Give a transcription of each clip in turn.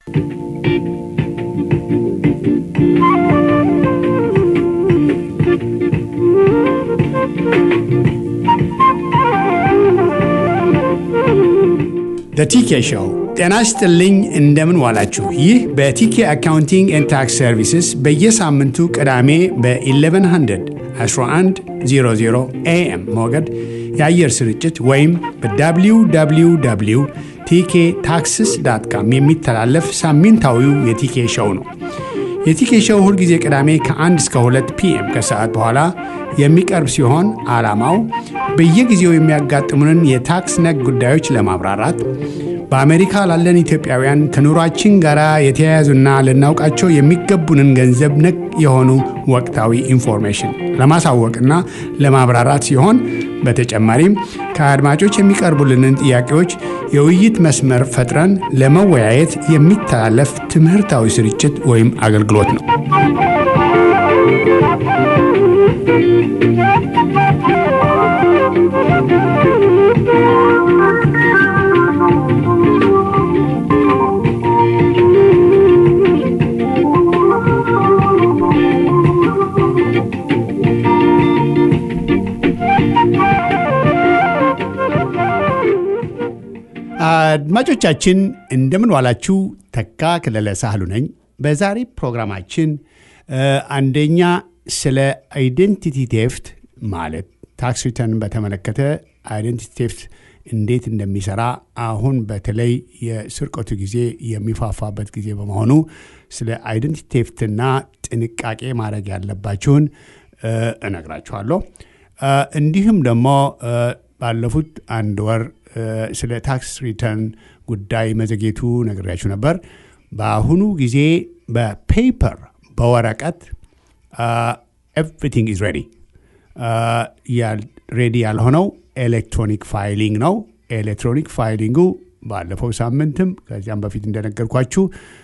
በቲኬ ሾው ጤና ይስጥልኝ። እንደምን ዋላችሁ? ይህ በቲኬ አካውንቲንግ ኤንድ ታክስ ሰርቪስስ በየሳምንቱ ቅዳሜ በ1100 1100 ኤኤም ሞገድ የአየር ስርጭት ወይም በwww ቲኬ ታክስስ ዳት ካም የሚተላለፍ ሳምንታዊው የቲኬ ሾው ነው። የቲኬ ሾው ሁልጊዜ ቅዳሜ ከ1 እስከ 2 ፒኤም ከሰዓት በኋላ የሚቀርብ ሲሆን ዓላማው በየጊዜው የሚያጋጥሙንን የታክስ ነክ ጉዳዮች ለማብራራት በአሜሪካ ላለን ኢትዮጵያውያን ከኑሯችን ጋር የተያያዙና ልናውቃቸው የሚገቡንን ገንዘብ ነክ የሆኑ ወቅታዊ ኢንፎርሜሽን ለማሳወቅና ለማብራራት ሲሆን በተጨማሪም ከአድማጮች የሚቀርቡልንን ጥያቄዎች የውይይት መስመር ፈጥረን ለመወያየት የሚተላለፍ ትምህርታዊ ስርጭት ወይም አገልግሎት ነው። አድማጮቻችን እንደምን ዋላችሁ። ተካ ክለለ ሳህሉ ነኝ። በዛሬ ፕሮግራማችን አንደኛ ስለ አይደንቲቲ ቴፍት ማለት ታክስ ሪተርን በተመለከተ አይደንቲቲ ቴፍት እንዴት እንደሚሰራ አሁን በተለይ የስርቆቱ ጊዜ የሚፋፋበት ጊዜ በመሆኑ ስለ አይደንቲቲ ቴፍትና ጥንቃቄ ማድረግ ያለባችሁን እነግራችኋለሁ። እንዲሁም ደግሞ ባለፉት አንድ ወር ስለ ታክስ ሪተርን ጉዳይ መዘግየቱ ነግሬያችሁ ነበር። በአሁኑ ጊዜ በፔፐር በወረቀት ኤቭሪቲንግ ኢዝ ሬዲ። ሬዲ ያልሆነው ኤሌክትሮኒክ ፋይሊንግ ነው። ኤሌክትሮኒክ ፋይሊንጉ ባለፈው ሳምንትም ከዚያም በፊት እንደነገርኳችሁ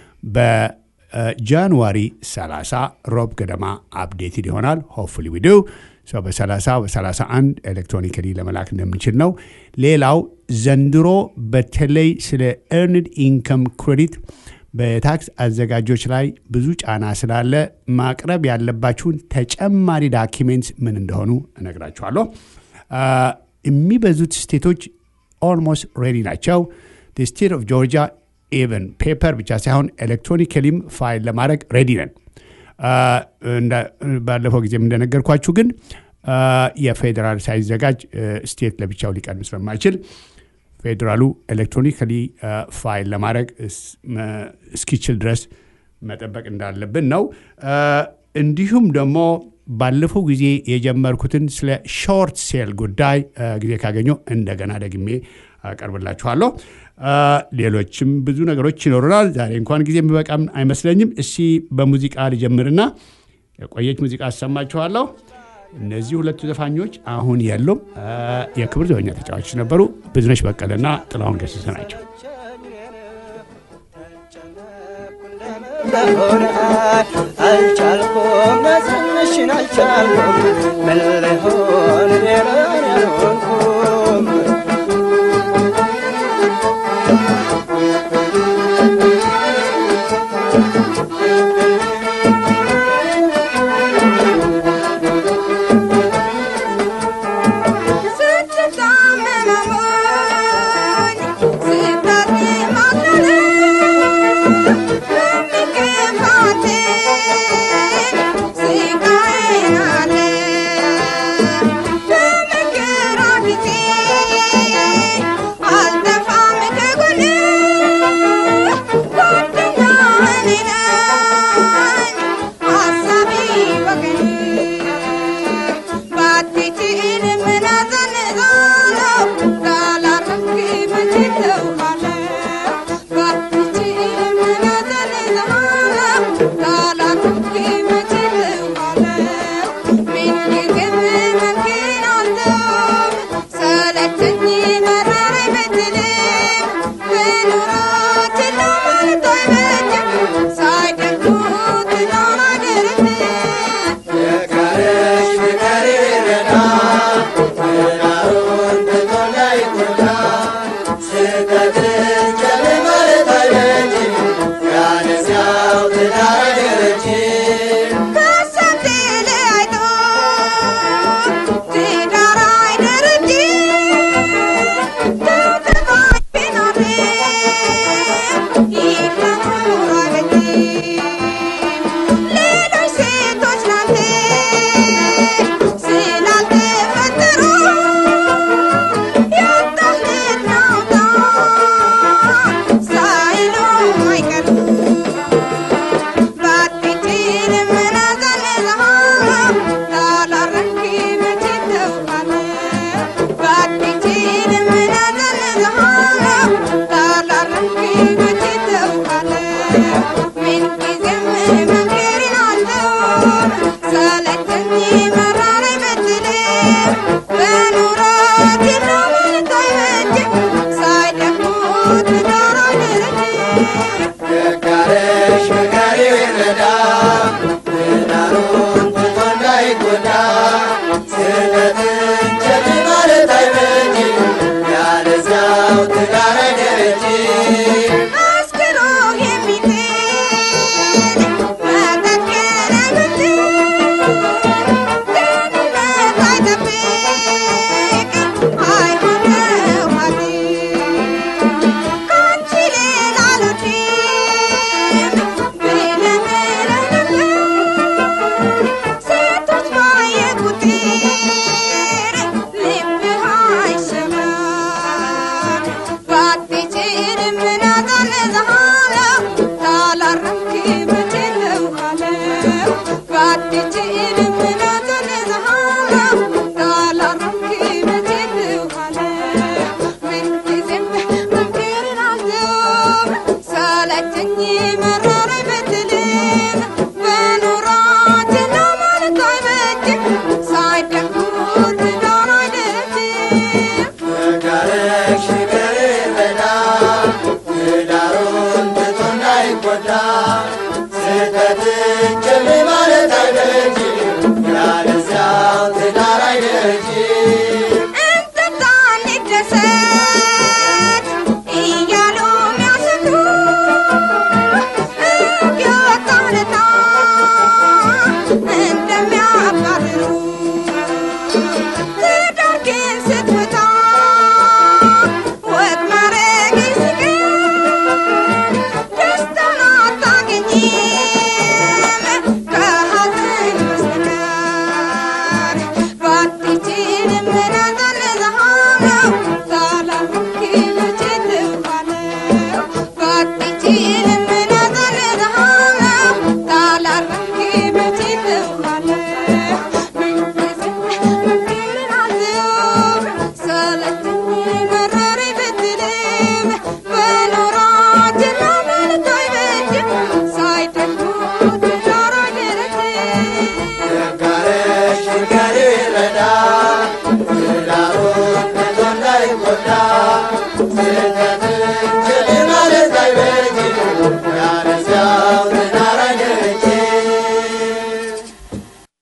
በጃንዋሪ 30 ሮብ ገደማ አፕዴትድ ይሆናል። ሆፕፉሊ ዊዱ በ30 በ31 ኤሌክትሮኒካሊ ለመላክ እንደምንችል ነው። ሌላው ዘንድሮ በተለይ ስለ ኤርንድ ኢንከም ክሬዲት በታክስ አዘጋጆች ላይ ብዙ ጫና ስላለ ማቅረብ ያለባችሁን ተጨማሪ ዳኪሜንትስ ምን እንደሆኑ እነግራችኋለሁ። የሚበዙት ስቴቶች ኦልሞስት ሬዲ ናቸው። ስቴት ኦፍ ጆርጂያ ኢቨን ፔፐር ብቻ ሳይሆን ኤሌክትሮኒካሊም ፋይል ለማድረግ ሬዲ ነን። ባለፈው ጊዜም እንደነገርኳችሁ ግን የፌዴራል ሳይዘጋጅ ስቴት ለብቻው ሊቀድም ስለማይችል ፌዴራሉ ኤሌክትሮኒካሊ ፋይል ለማድረግ እስኪችል ድረስ መጠበቅ እንዳለብን ነው። እንዲሁም ደግሞ ባለፈው ጊዜ የጀመርኩትን ስለ ሾርት ሴል ጉዳይ ጊዜ ካገኘው እንደገና ደግሜ አቀርብላችኋለሁ። ሌሎችም ብዙ ነገሮች ይኖሩናል። ዛሬ እንኳን ጊዜ የሚበቃም አይመስለኝም። እስቲ በሙዚቃ ልጀምርና የቆየች ሙዚቃ አሰማችኋለሁ። እነዚህ ሁለቱ ዘፋኞች አሁን የሉም። የክብር ዘበኛ ተጫዋቾች ነበሩ። ብዙነሽ በቀለና ጥላሁን ገሰሰ ናቸው። አልቻልኩም መዝንሽን አልቻልኩም ምን ልሆን ብሔራን ያልሆንኩም Thank you.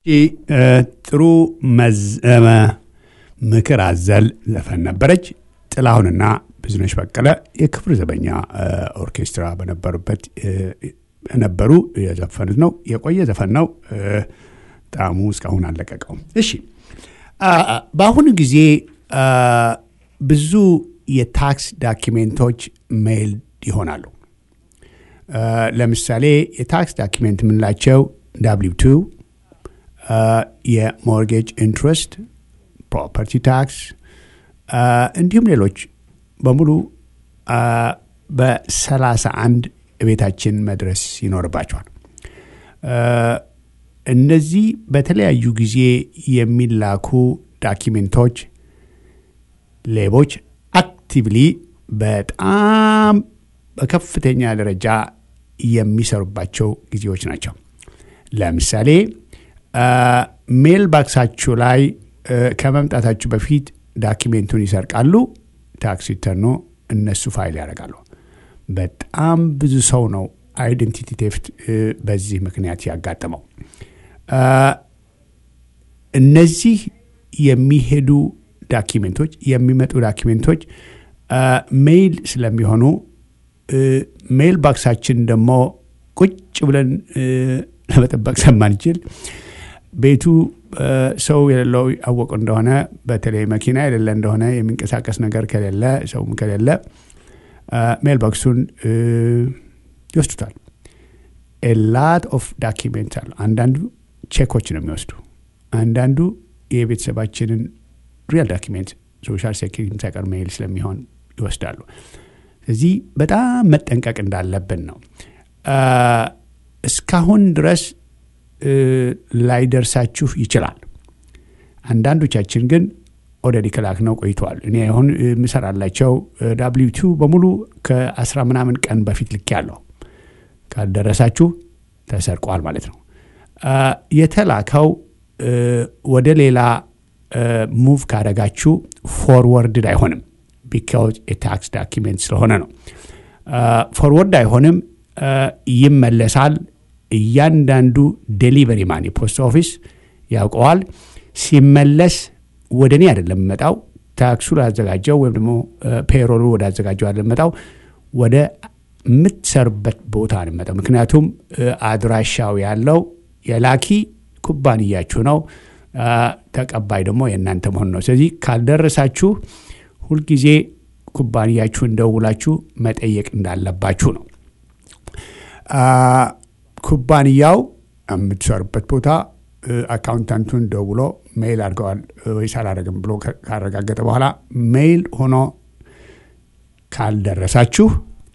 ጥሩ ምክር አዘል ዘፈን ነበረች። ጥላሁንና ብዙነሽ በቀለ የክብር ዘበኛ ኦርኬስትራ በነበሩበት ነበሩ የዘፈኑት ነው። የቆየ ዘፈን ነው። ጣዕሙ እስካሁን አልለቀቀውም። እሺ፣ በአሁኑ ጊዜ ብዙ የታክስ ዳኪሜንቶች ሜይል ይሆናሉ። ለምሳሌ የታክስ ዳኪሜንት የምንላቸው ዳብሊው ቱ፣ የሞርጌጅ ኢንትረስት፣ ፕሮፐርቲ ታክስ እንዲሁም ሌሎች በሙሉ በሰላሳ አንድ ቤታችን መድረስ ይኖርባቸዋል። እነዚህ በተለያዩ ጊዜ የሚላኩ ዳኪሜንቶች ሌቦች አክቲቭሊ በጣም በከፍተኛ ደረጃ የሚሰሩባቸው ጊዜዎች ናቸው። ለምሳሌ ሜል ባክሳችሁ ላይ ከመምጣታችሁ በፊት ዳኪሜንቱን ይሰርቃሉ። ታክስ ሪተርኖ እነሱ ፋይል ያደርጋሉ። በጣም ብዙ ሰው ነው አይደንቲቲ ቴፍት በዚህ ምክንያት ያጋጠመው። እነዚህ የሚሄዱ ዳኪሜንቶች የሚመጡ ዳኪሜንቶች ሜይል ስለሚሆኑ ሜይል ባክሳችን ደግሞ ቁጭ ብለን ለመጠበቅ ስለማንችል ቤቱ ሰው የሌለው ያወቁ እንደሆነ በተለይ መኪና የሌለ እንደሆነ የሚንቀሳቀስ ነገር ከሌለ ሰውም ከሌለ ሜል ቦክሱን ይወስዱታል። ላት ኦፍ ዳኪሜንት አሉ። አንዳንዱ ቼኮች ነው የሚወስዱ፣ አንዳንዱ የቤተሰባችንን ሪያል ዳኪሜንት ሶሻል ሴኪሪቲ ሳይቀር ሜይል ስለሚሆን ይወስዳሉ። እዚህ በጣም መጠንቀቅ እንዳለብን ነው። እስካሁን ድረስ ላይደርሳችሁ ይችላል። አንዳንዶቻችን ግን ኦልሬዲ ከላክነው ቆይተዋል። እኔ አሁን የምሰራላቸው ዳብሊው ቱ በሙሉ ከአስራ ምናምን ቀን በፊት ልክ ያለው ካልደረሳችሁ ተሰርቋል ማለት ነው። የተላከው ወደ ሌላ ሙቭ ካደረጋችሁ ፎርወርድድ አይሆንም። ቢካውዝ የታክስ ዳኪሜንት ስለሆነ ነው። ፎርወርድ አይሆንም፣ ይመለሳል። እያንዳንዱ ዴሊቨሪ ማን የፖስት ኦፊስ ያውቀዋል። ሲመለስ ወደ እኔ አይደለም የምመጣው፣ ታክሱ ላዘጋጀው ወይም ደግሞ ፔሮሉ ወደ አዘጋጀው አይደለም የምመጣው፣ ወደ የምትሰሩበት ቦታ ነው የምመጣው። ምክንያቱም አድራሻው ያለው የላኪ ኩባንያችሁ ነው፣ ተቀባይ ደግሞ የእናንተ መሆን ነው። ስለዚህ ካልደረሳችሁ ሁልጊዜ ኩባንያችሁን ደውላችሁ መጠየቅ እንዳለባችሁ ነው። ኩባንያው የምትሰሩበት ቦታ አካውንታንቱን ደውሎ ሜይል አድርገዋል ወይስ አላደረግም ብሎ ካረጋገጠ በኋላ ሜይል ሆኖ ካልደረሳችሁ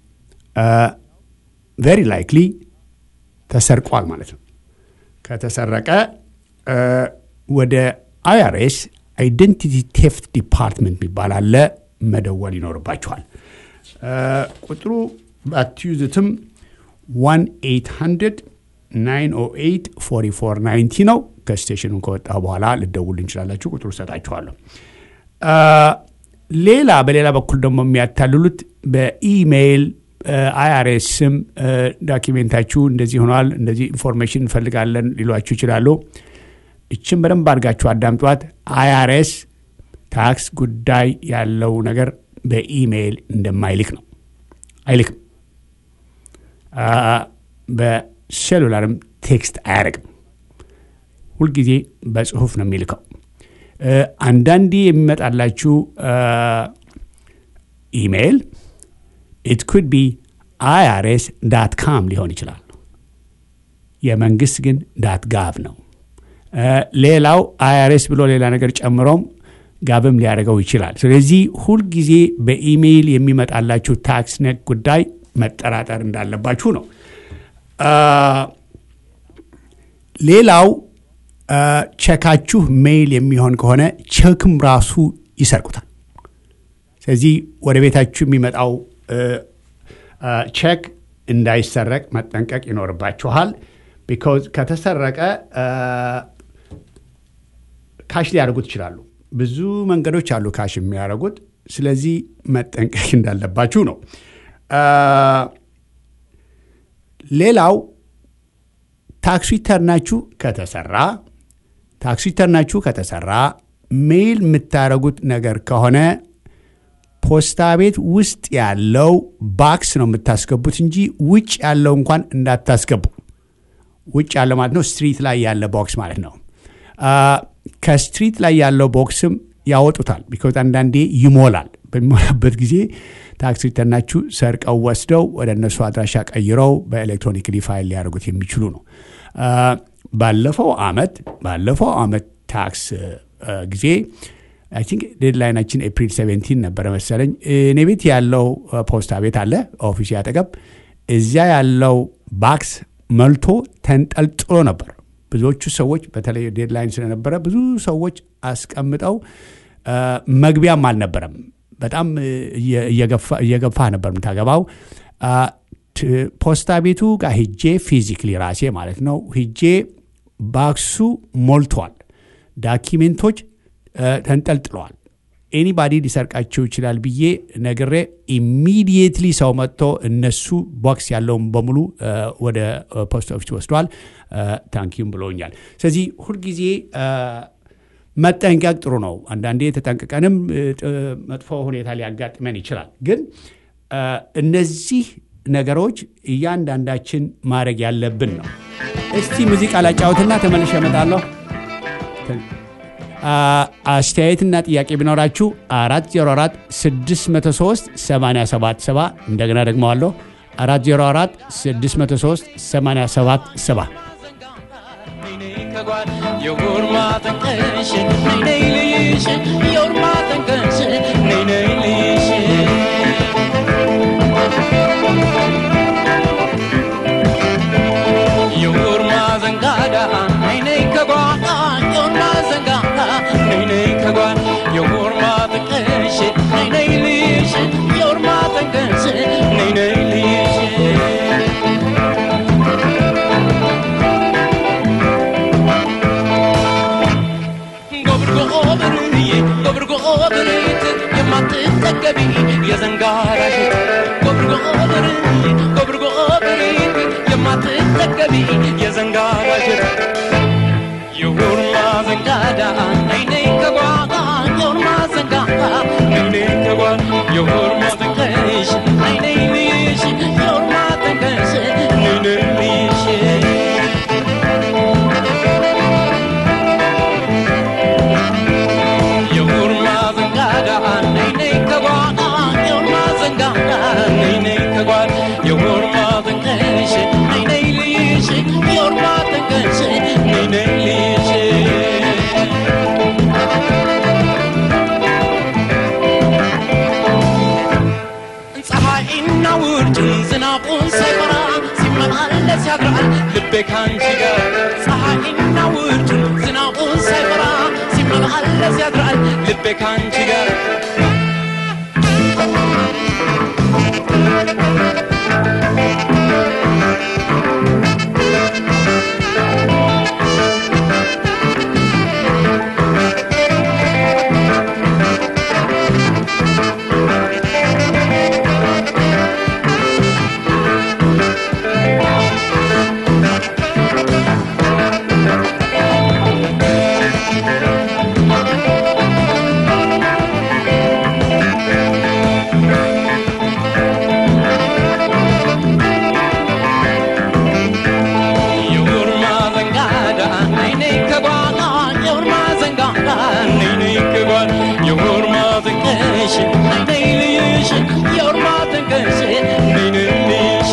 ቬሪ ላይክሊ ተሰርቋል ማለት ነው። ከተሰረቀ ወደ አይአርኤስ አይደንቲቲ ቴፍት ዲፓርትመንት የሚባል አለ፣ መደወል ይኖርባችኋል። ቁጥሩ ባትዩዝትም 1 908 4490 ነው። ከስቴሽኑን ከወጣ በኋላ ልደውል እንችላላችሁ። ቁጥሩ ሰጣችኋለሁ። ሌላ በሌላ በኩል ደግሞ የሚያታልሉት በኢሜይል አይአርኤስ ስም ዳኪሜንታችሁ እንደዚህ ሆኗል፣ እንደዚህ ኢንፎርሜሽን እንፈልጋለን ሊሏችሁ ይችላሉ። እችን በደንብ አድርጋችሁ አዳምጧት። አይአርኤስ ታክስ ጉዳይ ያለው ነገር በኢሜይል እንደማይልክ ነው፣ አይልክም። በሴሉላርም ቴክስት አያደርግም። ሁልጊዜ በጽሁፍ ነው የሚልከው። አንዳንዴ የሚመጣላችሁ ኢሜይል ኢት ኩድ ቢ አይአርኤስ ዳት ካም ሊሆን ይችላል። የመንግስት ግን ዳት ጋቭ ነው። ሌላው አይአርኤስ ብሎ ሌላ ነገር ጨምሮም ጋብም ሊያደርገው ይችላል። ስለዚህ ሁልጊዜ በኢሜይል የሚመጣላችሁ ታክስ ነክ ጉዳይ መጠራጠር እንዳለባችሁ ነው። ሌላው ቸካችሁ ሜይል የሚሆን ከሆነ ቸክም ራሱ ይሰርቁታል። ስለዚህ ወደ ቤታችሁ የሚመጣው ቼክ እንዳይሰረቅ መጠንቀቅ ይኖርባችኋል። ቢኮዝ ከተሰረቀ ካሽ ሊያደርጉት ይችላሉ። ብዙ መንገዶች አሉ ካሽ የሚያደርጉት። ስለዚህ መጠንቀቅ እንዳለባችሁ ነው። ሌላው ታክስ ሪተርናችሁ ከተሰራ ታክስ ሪተርናችሁ ከተሰራ ሜይል የምታደርጉት ነገር ከሆነ ፖስታ ቤት ውስጥ ያለው ባክስ ነው የምታስገቡት እንጂ ውጭ ያለው እንኳን እንዳታስገቡ። ውጭ ያለው ማለት ነው ስትሪት ላይ ያለ ቦክስ ማለት ነው። ከስትሪት ላይ ያለው ቦክስም ያወጡታል። ቢኮዝ አንዳንዴ ይሞላል። በሚሞላበት ጊዜ ታክስ ሪተርናችሁ ሰርቀው ወስደው ወደ እነሱ አድራሻ ቀይረው በኤሌክትሮኒክሊ ፋይል ሊያደርጉት የሚችሉ ነው። ባለፈው አመት ባለፈው አመት ታክስ ጊዜ አይ ቲንክ ዴድላይናችን ኤፕሪል 17 ነበረ መሰለኝ። እኔ ቤት ያለው ፖስታ ቤት አለ ኦፊስ ያጠገብ። እዚያ ያለው ባክስ መልቶ ተንጠልጥሎ ነበር። ብዙዎቹ ሰዎች በተለይ ዴድላይን ስለነበረ ብዙ ሰዎች አስቀምጠው መግቢያም አልነበረም። በጣም እየገፋ ነበር የምታገባው። ፖስታ ቤቱ ጋር ሂጄ ፊዚክሊ ራሴ ማለት ነው ሂጄ ባክሱ ሞልቷል። ዳኪሜንቶች ተንጠልጥለዋል። ኤኒባዲ ሊሰርቃቸው ይችላል ብዬ ነግሬ ኢሚዲየትሊ ሰው መጥቶ እነሱ ቦክስ ያለውን በሙሉ ወደ ፖስት ኦፊስ ወስደዋል። ታንኪዩም ብሎኛል። ስለዚህ ሁልጊዜ መጠንቀቅ ጥሩ ነው። አንዳንዴ ተጠንቅቀንም መጥፎ ሁኔታ ሊያጋጥመን ይችላል። ግን እነዚህ ነገሮች እያንዳንዳችን ማድረግ ያለብን ነው። እስቲ ሙዚቃ ላጫውትና ተመልሼ እመጣለሁ። አስተያየትና ጥያቄ ቢኖራችሁ 404 603 877 እንደገና ደግሞ አለሁ 404 603 877 የጉርማ ጠንቀሽ ነይ ነይ ልይሽ የጉርማ ጠንቀሽ ነይ ነይ ልይሽ የጉርማ ዘንጋዳ ነይ ነይ ከጓዳ የጉርማ ዘንጋዳ ነይ ነይ ከጓዳ የጉርማ ጠንቀሽ ነይ ነይ ልይሽ የጉርማ ጠንቀሽ ነይ ነይ ልይሽ ጎብርጎብርዬ ጎብርጎብርት የማትጠገቢ የዘንጋራሽት ጎብርጎብርዬ ጎብርጎብርት የማትጠገቢ የዘንጋራሽት የጉርማ ዘንጋዳ ነይነይ ከጓዳ የጉርማ ዘንጋዳ ነይነይ ከጓዳ የጉርማ ጠንቀሽ ነይነይ ልይሽ የጉርማ ጠንቀሽ ነይነይ ልይሽ የጉርማ ዘንጋዳ ነይ ነይ ከጓዳ የጉርማ ዘንጋዳ ነይ ነይ ከጓዳ የጉርማ ጠንቀሽ ነይ ነይ ልይሽ የጉርማ ጠንቀሽ ነይ ነይ ልይሽ ፀሐይና ውርጩን ዝናቡን ሳይፈራ ሲመላለስ ያድራል ልቤ ካንቺ ጋር ፀሐይና ውርጩን ዝናቡን ሳይፈራ ሲመላለስ ያድራል ልቤ ካንቺ ጋር የጉርማ ዘንጋዳ ነይ ነይ ከጓዳ የጉርማ ዘንጋዳ ነይ ነይ ከጓዳ የጉርማ ጠንቀሽ ነይ ነይ ልይሽ የጉርማ ጠንቀሽ ነይ ነይ ልይሽ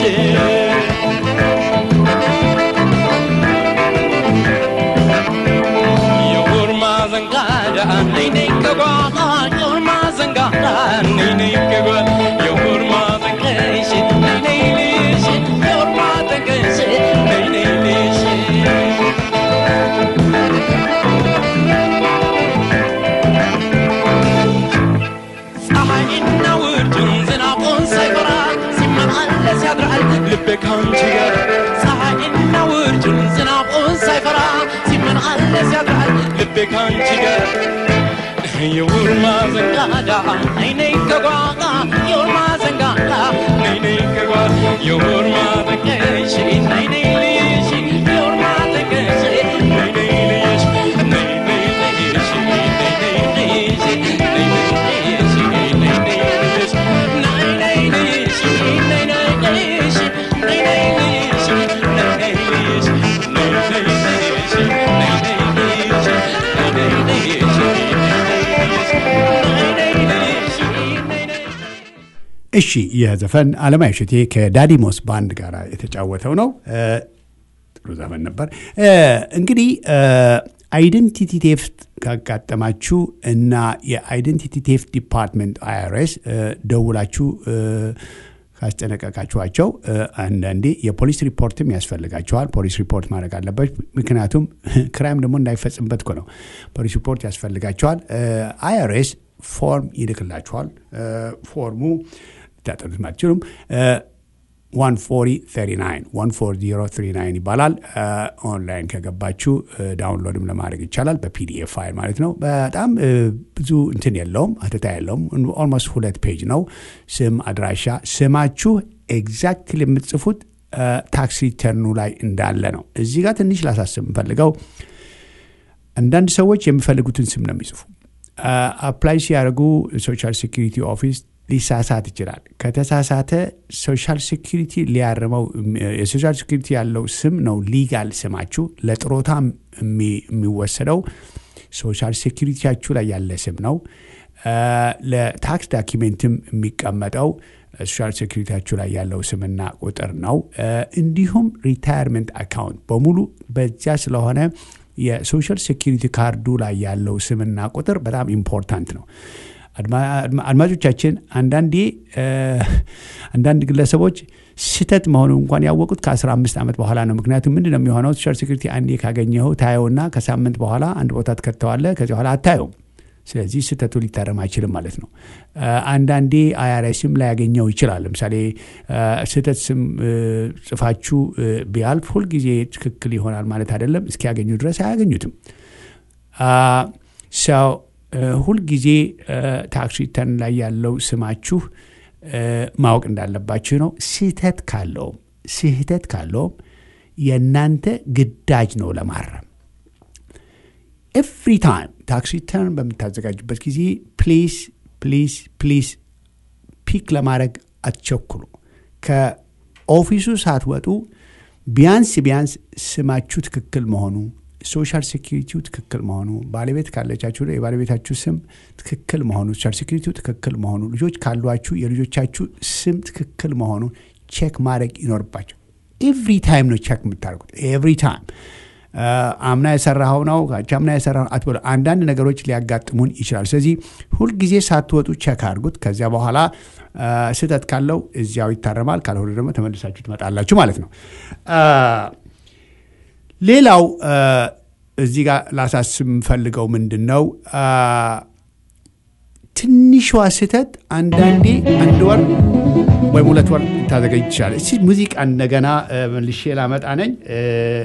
የጉርማ ዘንጋዳ ነይ ነይ ከጓዳ የጉርማ ዘንጋዳ ነይ ነይ ከጓዳ የጉርማ ጠንቀሽ ነይ ነይ ልይሽ የጉርማ ጠንቀሽ ነይ ነይ ልይሽ ፀሐይና ውርጩን ዝናቡን ሳይፈራ ሲመላለስ ያድራል ልቤ ካንቺ ጋር ፀሐይና ውርጩን ዝናቡን ሳይፈራ ሲመላለስ ያድራል ልቤ ካንቺ ጋር የውርማ ዘንጋዳ ነይ ነይ ከጓዳ የውርማ ዘንጋዳ ነይ ነይ ከጓዳ የውርማ ጠንቀሽ ነይ ነይ ልይሽ የውርማ ጠንቀሽ ነይ ነይ ልይሽ ነይ እሺ ይህ ዘፈን አለማየሁ እሸቴ ከዳዲሞስ ባንድ ጋር የተጫወተው ነው። እ፣ ጥሩ ዘፈን ነበር። እ፣ እንግዲህ አይደንቲቲ ቴፍት ካጋጠማችሁ እና የአይደንቲቲ ቴፍት ዲፓርትመንት አይአርኤስ ደውላችሁ እ፣ ካስጠነቀቃችኋቸው እ፣ አንዳንዴ የፖሊስ ሪፖርትም ያስፈልጋቸዋል። ፖሊስ ሪፖርት ማድረግ አለበት። ምክንያቱም ክራይም ደግሞ እንዳይፈጽምበት እኮ ነው። ፖሊስ ሪፖርት ያስፈልጋቸዋል። አይአርኤስ ፎርም ይልክላችኋል። እ፣ ፎርሙ ልታጠኑት አትችሉም። 14039 14039 ይባላል። እ፣ ኦንላይን ከገባችሁ እ፣ ዳውንሎድም ለማድረግ ይቻላል። በፒዲኤፍ ፋይል ማለት ነው። በጣም እ፣ ብዙ እንትን የለውም፣ አተታ የለውም። ኦልሞስት ሁለት ፔጅ ነው። ስም፣ አድራሻ፣ ስማችሁ ኤግዛክትሊ የምትጽፉት ታክስ ሪተርኑ ላይ እንዳለ ነው። እዚህ ጋር ትንሽ ላሳስብ የምፈልገው አንዳንድ ሰዎች የሚፈልጉትን ስም ነው የሚጽፉ። አፕላይ ሲያደርጉ ሶሻል ሴኪሪቲ ኦፊስ ሊሳሳት ይችላል። ከተሳሳተ ሶሻል ሴኪሪቲ ሊያርመው የሶሻል ሴኪሪቲ ያለው ስም ነው ሊጋል ስማችሁ። ለጥሮታ የሚ- የሚወሰደው ሶሻል ሴኪሪቲያችሁ ላይ ያለ ስም ነው። አ፣ ለታክስ ዳኪሜንትም የሚቀመጠው ሶሻል ሴኪሪቲያችሁ ላይ ያለው ስምና ቁጥር ነው። አ፣ እንዲሁም ሪታየርመንት አካውንት በሙሉ በዚያ ስለሆነ የሶሻል ሴኪሪቲ ካርዱ ላይ ያለው ስምና ቁጥር በጣም ኢምፖርታንት ነው። አድማ- አድማ- አድማጮቻችን አንዳንዴ እ፣ አንዳንድ ግለሰቦች ስህተት መሆኑ እንኳን ያወቁት ከ15 ዓመት በኋላ ነው። ምክንያቱም ምንድን ነው የሚሆነው ሶሻል ሴኩሪቲ አንዴ ካገኘኸው ታየውና ከሳምንት በኋላ አንድ ቦታ ትከተዋለህ። ከዚህ በኋላ አታየውም። ስለዚህ ስህተቱ ሊታረም አይችልም ማለት ነው። እ፣ አንዳንዴ አይአርኤስም ላያገኘው ይችላል። ለምሳሌ እ፣ ስህተት ስም እ፣ ጽፋችሁ እ፣ ቢያልፍ ሁልጊዜ ትክክል ይሆናል ማለት አይደለም። እስኪያገኙ ድረስ አያገኙትም። ሰው ሁልጊዜ ታክስ ሪተርን ላይ ያለው ስማችሁ እ፣ ማወቅ እንዳለባችሁ ነው። ስህተት ካለውም ስህተት ካለውም የእናንተ ግዳጅ ነው ለማረም። ኤቭሪ ታይም ታክስ ሪተርን በምታዘጋጁበት ጊዜ ፕሊዝ ፕሊዝ ፕሊዝ ፒክ ለማድረግ አትቸኩሉ። ከኦፊሱ ሳትወጡ ቢያንስ ቢያንስ ስማችሁ ትክክል መሆኑ ሶሻል ሴኪሪቲው ትክክል መሆኑ ባለቤት ካለቻችሁ የባለቤታችሁ ስም ትክክል መሆኑ ሶሻል ሴኪሪቲው ትክክል መሆኑ ልጆች ካሏችሁ የልጆቻችሁ ስም ትክክል መሆኑ ቼክ ማድረግ ይኖርባቸው። ኤቭሪ ታይም ነው ቼክ የምታደርጉት። ኤቭሪ ታይም አምና የሰራኸው ነው አምና የሰራኸው አትበሉ። አንዳንድ ነገሮች ሊያጋጥሙን ይችላል። ስለዚህ ሁልጊዜ ሳትወጡ ቼክ አድርጉት። ከዚያ በኋላ አ፣ ስህተት ካለው እዚያው ይታረማል፣ ካልሆነ ደግሞ ተመልሳችሁ ትመጣላችሁ ማለት ነው። አ፣ ሌላው አ፣ እዚህ ጋር ላሳስብ የምፈልገው ምንድን ነው አ፣ ትንሿ ስህተት አንዳንዴ አንድ ወር ወይም ሁለት ወር ልታዘገኝ ትችላለች። እስኪ ሙዚቃ እንደገና አ፣ መልሼ ላመጣ ነኝ። አ፣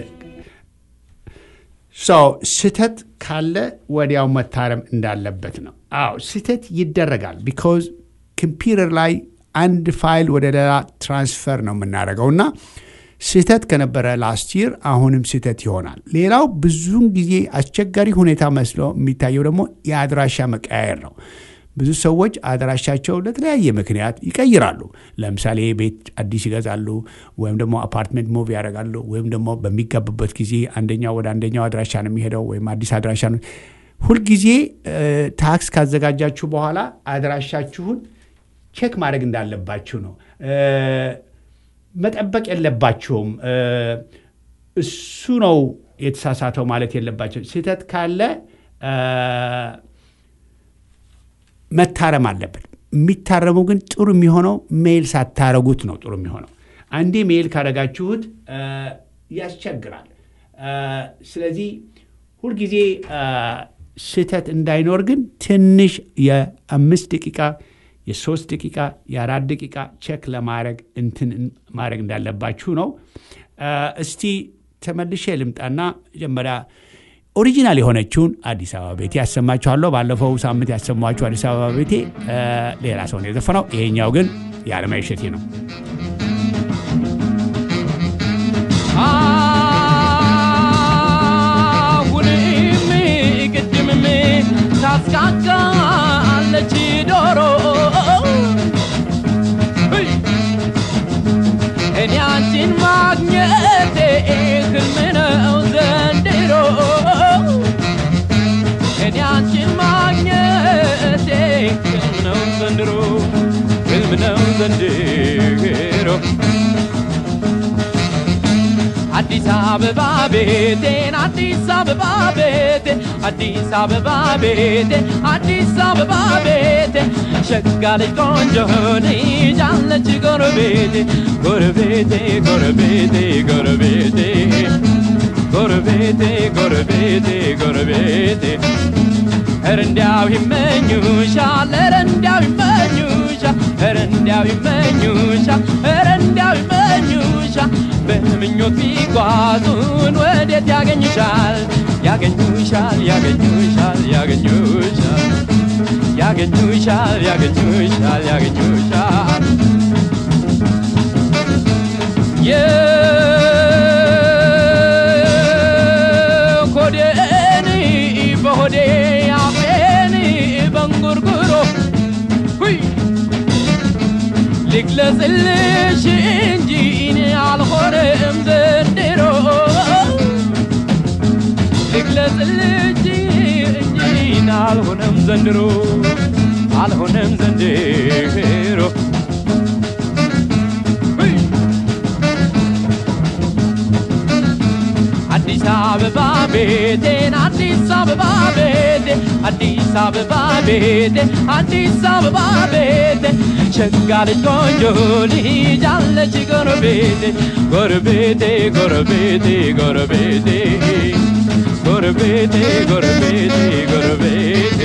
ሰው ስህተት ካለ ወዲያው መታረም እንዳለበት ነው። አዎ ስህተት ይደረጋል። ቢኮዝ ኮምፒውተር ላይ አንድ ፋይል ወደ ሌላ ትራንስፈር ነው የምናደርገው እና ስህተት ከነበረ ላስት ይር አሁንም ስህተት ይሆናል። ሌላው ብዙውን ጊዜ አስቸጋሪ ሁኔታ መስሎ የሚታየው ደግሞ የአድራሻ መቀያየር ነው። ብዙ ሰዎች አድራሻቸው ለተለያየ ምክንያት ይቀይራሉ። ለምሳሌ ቤት አዲስ ይገዛሉ፣ ወይም ደግሞ አፓርትመንት ሙቭ ያደርጋሉ፣ ወይም ደግሞ በሚጋቡበት ጊዜ አንደኛው ወደ አንደኛው አድራሻ ነው የሚሄደው፣ ወይም አዲስ አድራሻ ነው። ሁልጊዜ እ፣ ታክስ ካዘጋጃችሁ በኋላ አድራሻችሁን ቼክ ማድረግ እንዳለባችሁ ነው። እ፣ መጠበቅ የለባችሁም። እ፣ እሱ ነው የተሳሳተው ማለት የለባቸው። ስህተት ካለ እ፣ መታረም አለበት። የሚታረመው ግን ጥሩ የሚሆነው ሜይል ሳታረጉት ነው ጥሩ የሚሆነው። አንዴ ሜይል ካረጋችሁት እ፣ ያስቸግራል። እ፣ ስለዚህ ሁልጊዜ እ፣ ስህተት እንዳይኖር ግን ትንሽ የአምስት ደቂቃ የሶስት ደቂቃ የአራት ደቂቃ ቼክ ለማድረግ እንትን ማድረግ እንዳለባችሁ ነው። እ፣ እስቲ ተመልሼ ልምጣና መጀመሪያ ኦሪጂናል የሆነችውን አዲስ አበባ ቤቴ ያሰማችኋለሁ። ባለፈው ሳምንት ያሰማችሁ አዲስ አበባ ቤቴ እ፣ ሌላ ሰው ነው የዘፈነው። ይሄኛው ግን የዓለማየሁ እሸቴ ነው። አሁንም ቅድምም ታስቃቃለች ዶሮ እይ! እኔ አንቺን ማግኘቴ ህልም ነው ዘንድሮ እኔ አንቺን ማግኘቴ ህልም ነው ዘንድሮ ህልም ነው ዘንድሮ አዲስ አበባ ቤቴን አዲስ አበባ ቤቴ አዲስ አበባ ቤቴ አዲስ አበባ ቤቴ ሸጋ ልጅ ቆንጆ ልጅ አለች ጎረቤቴ ጎረቤቴ ጎረቤቴ ጎረቤቴ ጎረቤቴ ጎረቤቴ ጎረቤቴ ኧረ እንዲያው ይመኙሻል ኧረ እንዲያው ይመኙሻል ኧረ እንዲያው ይመኙሻል ኧረ እንዲያው ይመኙሻል በምኞት ቢጓዙን ወዴት ያገኙሻል ያገኙሻል ያገኙሻል ያገኙሻል ያገኙሻል ያገኙሻል ያገኙሻል የኮዴን በሆዴ አፌን በንጉርጉሮ ሁይ ልግለጽልሽ እንጂ እኔ አልሆነም ዘንድሮ ልግለጽልሽ እንጂ እኔ አልሆነም ዘንድሮ አልሆነም ዘንድሮ ሁይ አዲስ አበባ ቤቴን አዲስ አበባ ቤቴ አዲስ አበባ ቤቴ አዲስ አበባ ቤቴ ሸጋ ልጅ ቆንጆ ልጅ አለች ጎረቤቴ ጎረቤቴ ጎረቤቴ ጎረቤቴ ጎረቤቴ ጎረቤቴ ጎረቤቴ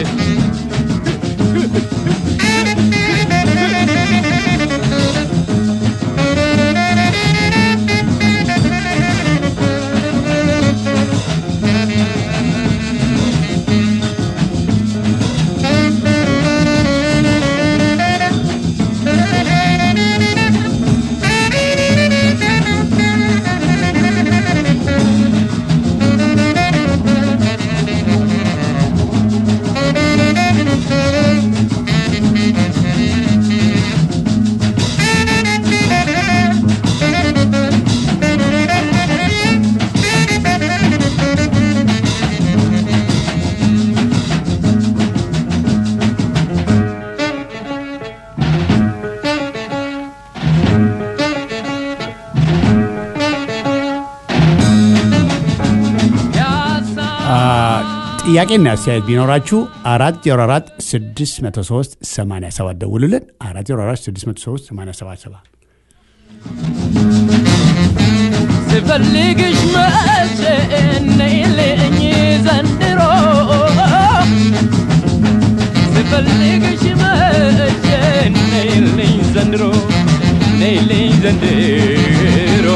ጥያቄና አስተያየት ቢኖራችሁ 404 603 87 ደውሉልን። 404 603 87 ስፈልግሽ መቼ ነይልኝ ዘንድሮ ስፈልግሽ መቼ ነይልኝ ዘንድሮ ነይልኝ ዘንድሮ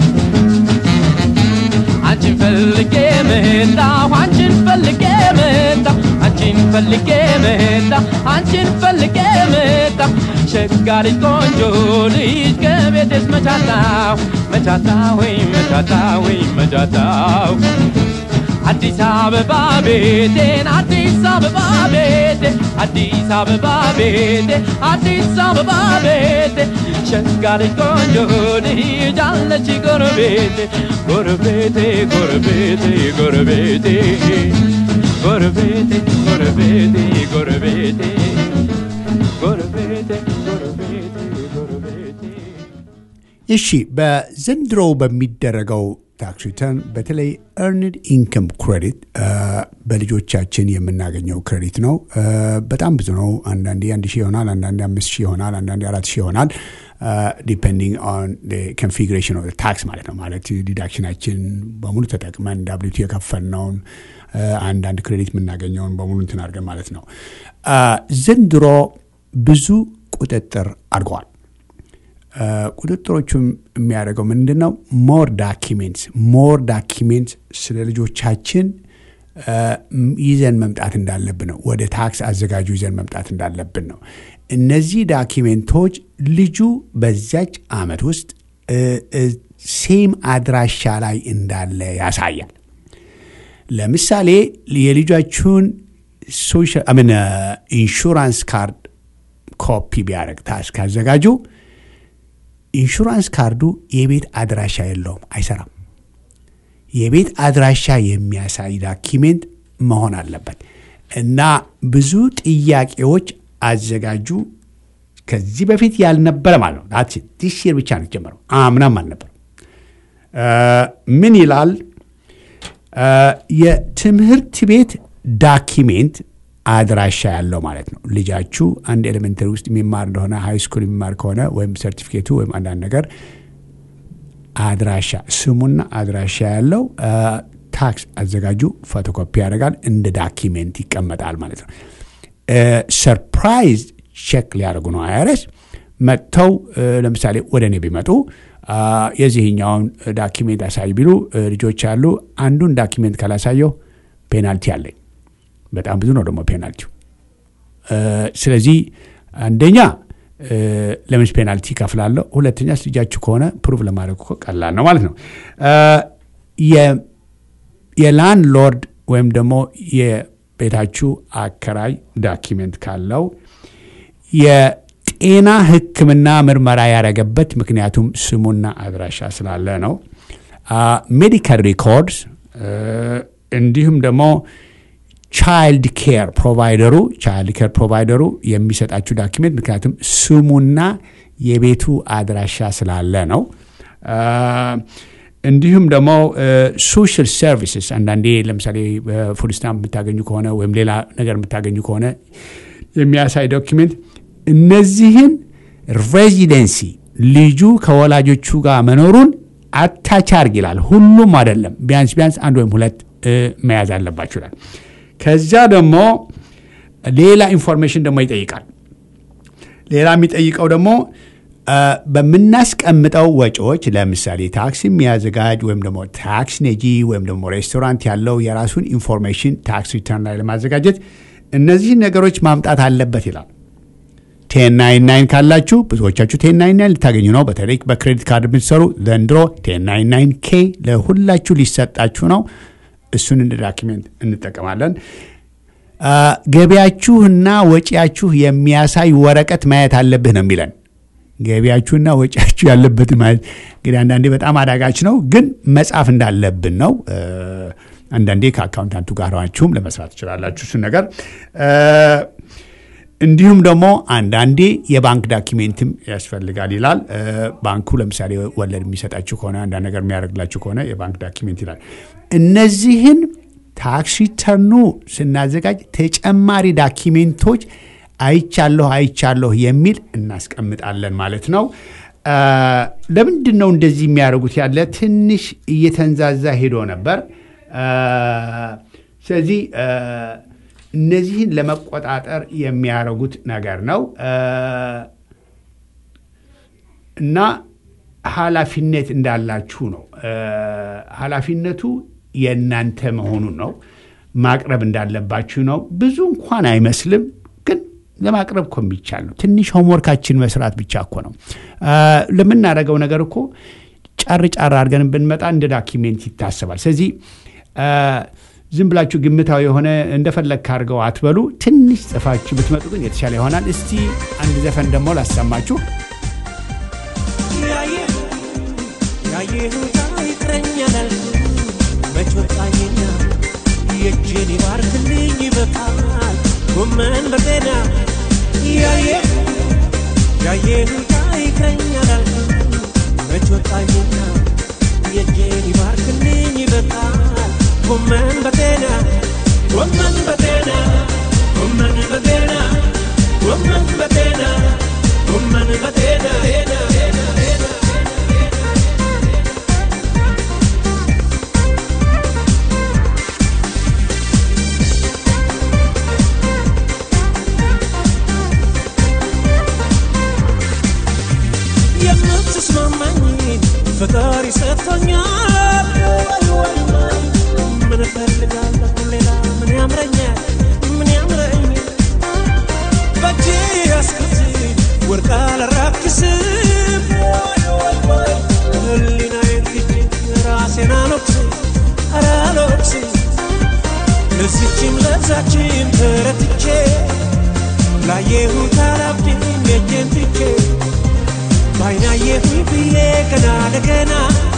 አንቺን ፈልጌ መጣሁ አንቺን ፈልጌ መጣሁ አንቺን ፈልጌ መጣሁ አንቺን ፈልጌ መጣሁ ሸጋ ልጅ ቆንጆ ልጅ ከቤቴስ መቻታው መቻታው ወይ መቻታው ወይ መቻታው አዲስ አበባ ቤቴን አዲስ አበባ ቤቴ አዲስ አበባ ቤቴ አዲስ አበባ ቤቴ ሸጋ ልጅ ቆንጆ ልጅ አለች ጎረቤቴ ጎረቤቴ ጎረቤቴ ጎረቤቴ ጎረቤቴ ጎረቤቴ ጎረቤቴ ጎረቤቴ ጎረቤቴ ጎረቤቴ እሺ በዘንድሮው በሚደረገው ታክስ ሪተርን በተለይ ኤርንድ ኢንከም ክሬዲት በልጆቻችን የምናገኘው ክሬዲት ነው። በጣም ብዙ ነው። አንዳንዴ አንድ ሺህ ይሆናል፣ አንዳንዴ አምስት ሺህ ይሆናል፣ አንዳንዴ አራት ሺህ ይሆናል። ዲፔንዲንግ ኦን ኮንፊግሬሽን ኦፍ ታክስ ማለት ነው። ማለት ዲዳክሽናችን በሙሉ ተጠቅመን ዳብሊቱ የከፈልነውን አንዳንድ ክሬዲት የምናገኘውን በሙሉ እንትን አድርገን ማለት ነው። ዘንድሮ ብዙ ቁጥጥር አድርገዋል። ቁጥጥሮቹም የሚያደርገው ምንድን ነው? ሞር ዳኪሜንትስ ሞር ዳኪሜንትስ ስለ ልጆቻችን ይዘን መምጣት እንዳለብን ነው። ወደ ታክስ አዘጋጁ ይዘን መምጣት እንዳለብን ነው። እነዚህ ዳኪሜንቶች ልጁ በዛች ዓመት ውስጥ ሴም አድራሻ ላይ እንዳለ ያሳያል። ለምሳሌ የልጃችሁን ምን ኢንሹራንስ ካርድ ኮፒ ቢያደርግ ታክስ ካዘጋጁ ኢንሹራንስ ካርዱ የቤት አድራሻ የለውም፣ አይሰራም። የቤት አድራሻ የሚያሳይ ዳኪሜንት መሆን አለበት እና ብዙ ጥያቄዎች አዘጋጁ ከዚህ በፊት ያልነበረ ማለት ነው። ዲስ ይር ብቻ ነው ጀመረው፣ አምናም አልነበረም። ምን ይላል? የትምህርት ቤት ዳኪሜንት አድራሻ ያለው ማለት ነው። ልጃችሁ አንድ ኤሌመንተሪ ውስጥ የሚማር እንደሆነ ሃይ ስኩል የሚማር ከሆነ ወይም ሰርቲፊኬቱ ወይም አንዳንድ ነገር አድራሻ ስሙና አድራሻ ያለው ታክስ አዘጋጁ ፎቶኮፒ ያደርጋል፣ እንደ ዳኪሜንት ይቀመጣል ማለት ነው። ሰርፕራይዝ ቼክ ሊያደርጉ ነው አይረስ መጥተው ለምሳሌ ወደ እኔ ቢመጡ የዚህኛውን ዳኪሜንት አሳይ ቢሉ ልጆች አሉ። አንዱን ዳኪሜንት ካላሳየው ፔናልቲ አለኝ። በጣም ብዙ ነው ደግሞ ፔናልቲው። ስለዚህ አንደኛ ለምንስ ፔናልቲ ከፍላለሁ፣ ሁለተኛ ልጃችሁ ከሆነ ፕሩቭ ለማድረግ እኮ ቀላል ነው ማለት ነው። የላንድ ሎርድ ወይም ደግሞ የቤታችሁ አከራይ ዳኪሜንት ካለው የጤና ሕክምና ምርመራ ያደረገበት ምክንያቱም ስሙና አድራሻ ስላለ ነው። ሜዲካል ሪኮርድስ እንዲሁም ደግሞ ቻይልድ ኬር ፕሮቫይደሩ ቻይልድ ኬር ፕሮቫይደሩ የሚሰጣችሁ ዳኪሜንት ምክንያቱም ስሙና የቤቱ አድራሻ ስላለ ነው። እንዲሁም ደግሞ ሶሻል ሰርቪስስ አንዳንዴ ለምሳሌ ፉድ ስታምፕ የምታገኙ ከሆነ ወይም ሌላ ነገር የምታገኙ ከሆነ የሚያሳይ ዶኪሜንት እነዚህን ሬዚደንሲ ልጁ ከወላጆቹ ጋር መኖሩን አታች አርግ ይላል። ሁሉም አይደለም፣ ቢያንስ ቢያንስ አንድ ወይም ሁለት መያዝ አለባችሁ ይላል። ከዚያ ደግሞ ሌላ ኢንፎርሜሽን ደግሞ ይጠይቃል። ሌላ የሚጠይቀው ደግሞ በምናስቀምጠው ወጪዎች ለምሳሌ ታክስ የሚያዘጋጅ ወይም ደግሞ ታክስ ነጂ ወይም ደግሞ ሬስቶራንት ያለው የራሱን ኢንፎርሜሽን ታክስ ሪተርን ላይ ለማዘጋጀት እነዚህን ነገሮች ማምጣት አለበት ይላል። ቴን ናይን ናይን ካላችሁ ብዙዎቻችሁ ቴን ናይን ናይን ልታገኙ ነው። በተለይ በክሬዲት ካርድ የምትሰሩ ዘንድሮ ቴን ናይን ናይን ኬ ለሁላችሁ ሊሰጣችሁ ነው። እሱን እንደ ዳኪሜንት እንጠቀማለን። ገቢያችሁና ወጪያችሁ የሚያሳይ ወረቀት ማየት አለብህ ነው የሚለን። ገቢያችሁና ወጪያችሁ ያለበትን ማለት እንግዲህ አንዳንዴ በጣም አዳጋች ነው፣ ግን መጻፍ እንዳለብን ነው። አንዳንዴ ከአካውንታንቱ ጋር ሆናችሁም ለመስራት ትችላላችሁ እሱን ነገር እንዲሁም ደግሞ አንዳንዴ የባንክ ዳኪሜንትም ያስፈልጋል ይላል። ባንኩ ለምሳሌ ወለድ የሚሰጣችሁ ከሆነ አንዳንድ ነገር የሚያደርግላችሁ ከሆነ የባንክ ዳኪሜንት ይላል። እነዚህን ታክስ ሪተርኑ ስናዘጋጅ ተጨማሪ ዳኪሜንቶች አይቻለሁ አይቻለሁ የሚል እናስቀምጣለን ማለት ነው። ለምንድን ነው እንደዚህ የሚያደርጉት? ያለ ትንሽ እየተንዛዛ ሄዶ ነበር። ስለዚህ እነዚህን ለመቆጣጠር የሚያደርጉት ነገር ነው እና ኃላፊነት እንዳላችሁ ነው። ኃላፊነቱ የእናንተ መሆኑን ነው። ማቅረብ እንዳለባችሁ ነው። ብዙ እንኳን አይመስልም፣ ግን ለማቅረብ እኮ የሚቻል ነው። ትንሽ ሆምወርካችን መስራት ብቻ እኮ ነው። ለምናደርገው ነገር እኮ ጫር ጫር አድርገን ብንመጣ እንደ ዳኪሜንት ይታሰባል። ስለዚህ ዝም ብላችሁ ግምታዊ የሆነ እንደፈለግ ካድርገው አትበሉ። ትንሽ ጽፋችሁ ብትመጡ ግን የተሻለ ይሆናል። እስቲ አንድ ዘፈን ደግሞ ላሰማችሁ። ያየሁት ይቅረኛል መች ወጣኝና የእጄን ይባርክልኝ ይበቃል ጎመን በጤና ያየ ያየሁት ይቅረኛል መች ወጣኝና የእጄን ይባርክልኝ ይበቃል ጎመን በጤና ጎመን በጤና ጎመን በጤና ጎመን በጤና ጎመን በጤና የምትስማማኝ ፈጣሪ ሰጥቶኛል ምን እፈልጋለሁ ሌላ ምን ያምረኛል ምን ያምረኛል በእጄ ያስኩት ወርቅ አላራክስም ህሊናዬን ትቼ ራሴን አልወቅስም አላልወቅስም ለዚችም ለዛችም ተረትቼ ላየሁት አላብድም የእጄን ትቼ ባይናየሁኝ ብዬ ገና ለገና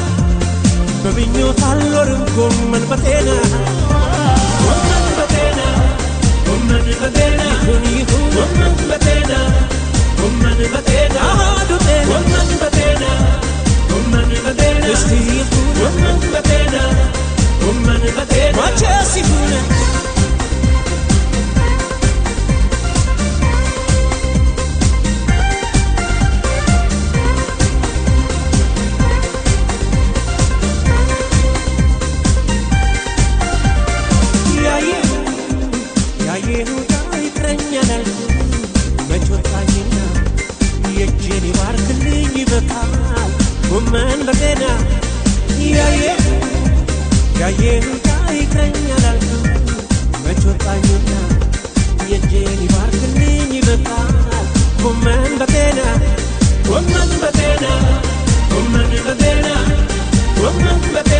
በምኞት አልኖርም ጎመን በጤና ጎመን በጤና ጎመን በጤና ይሁን ይሁን ጎመን በጤና ጎመን በጤና አሃዱ ጤና ጎመን በጤና ጎመን በጤና እስቲ ይሁን ጎመን በጤና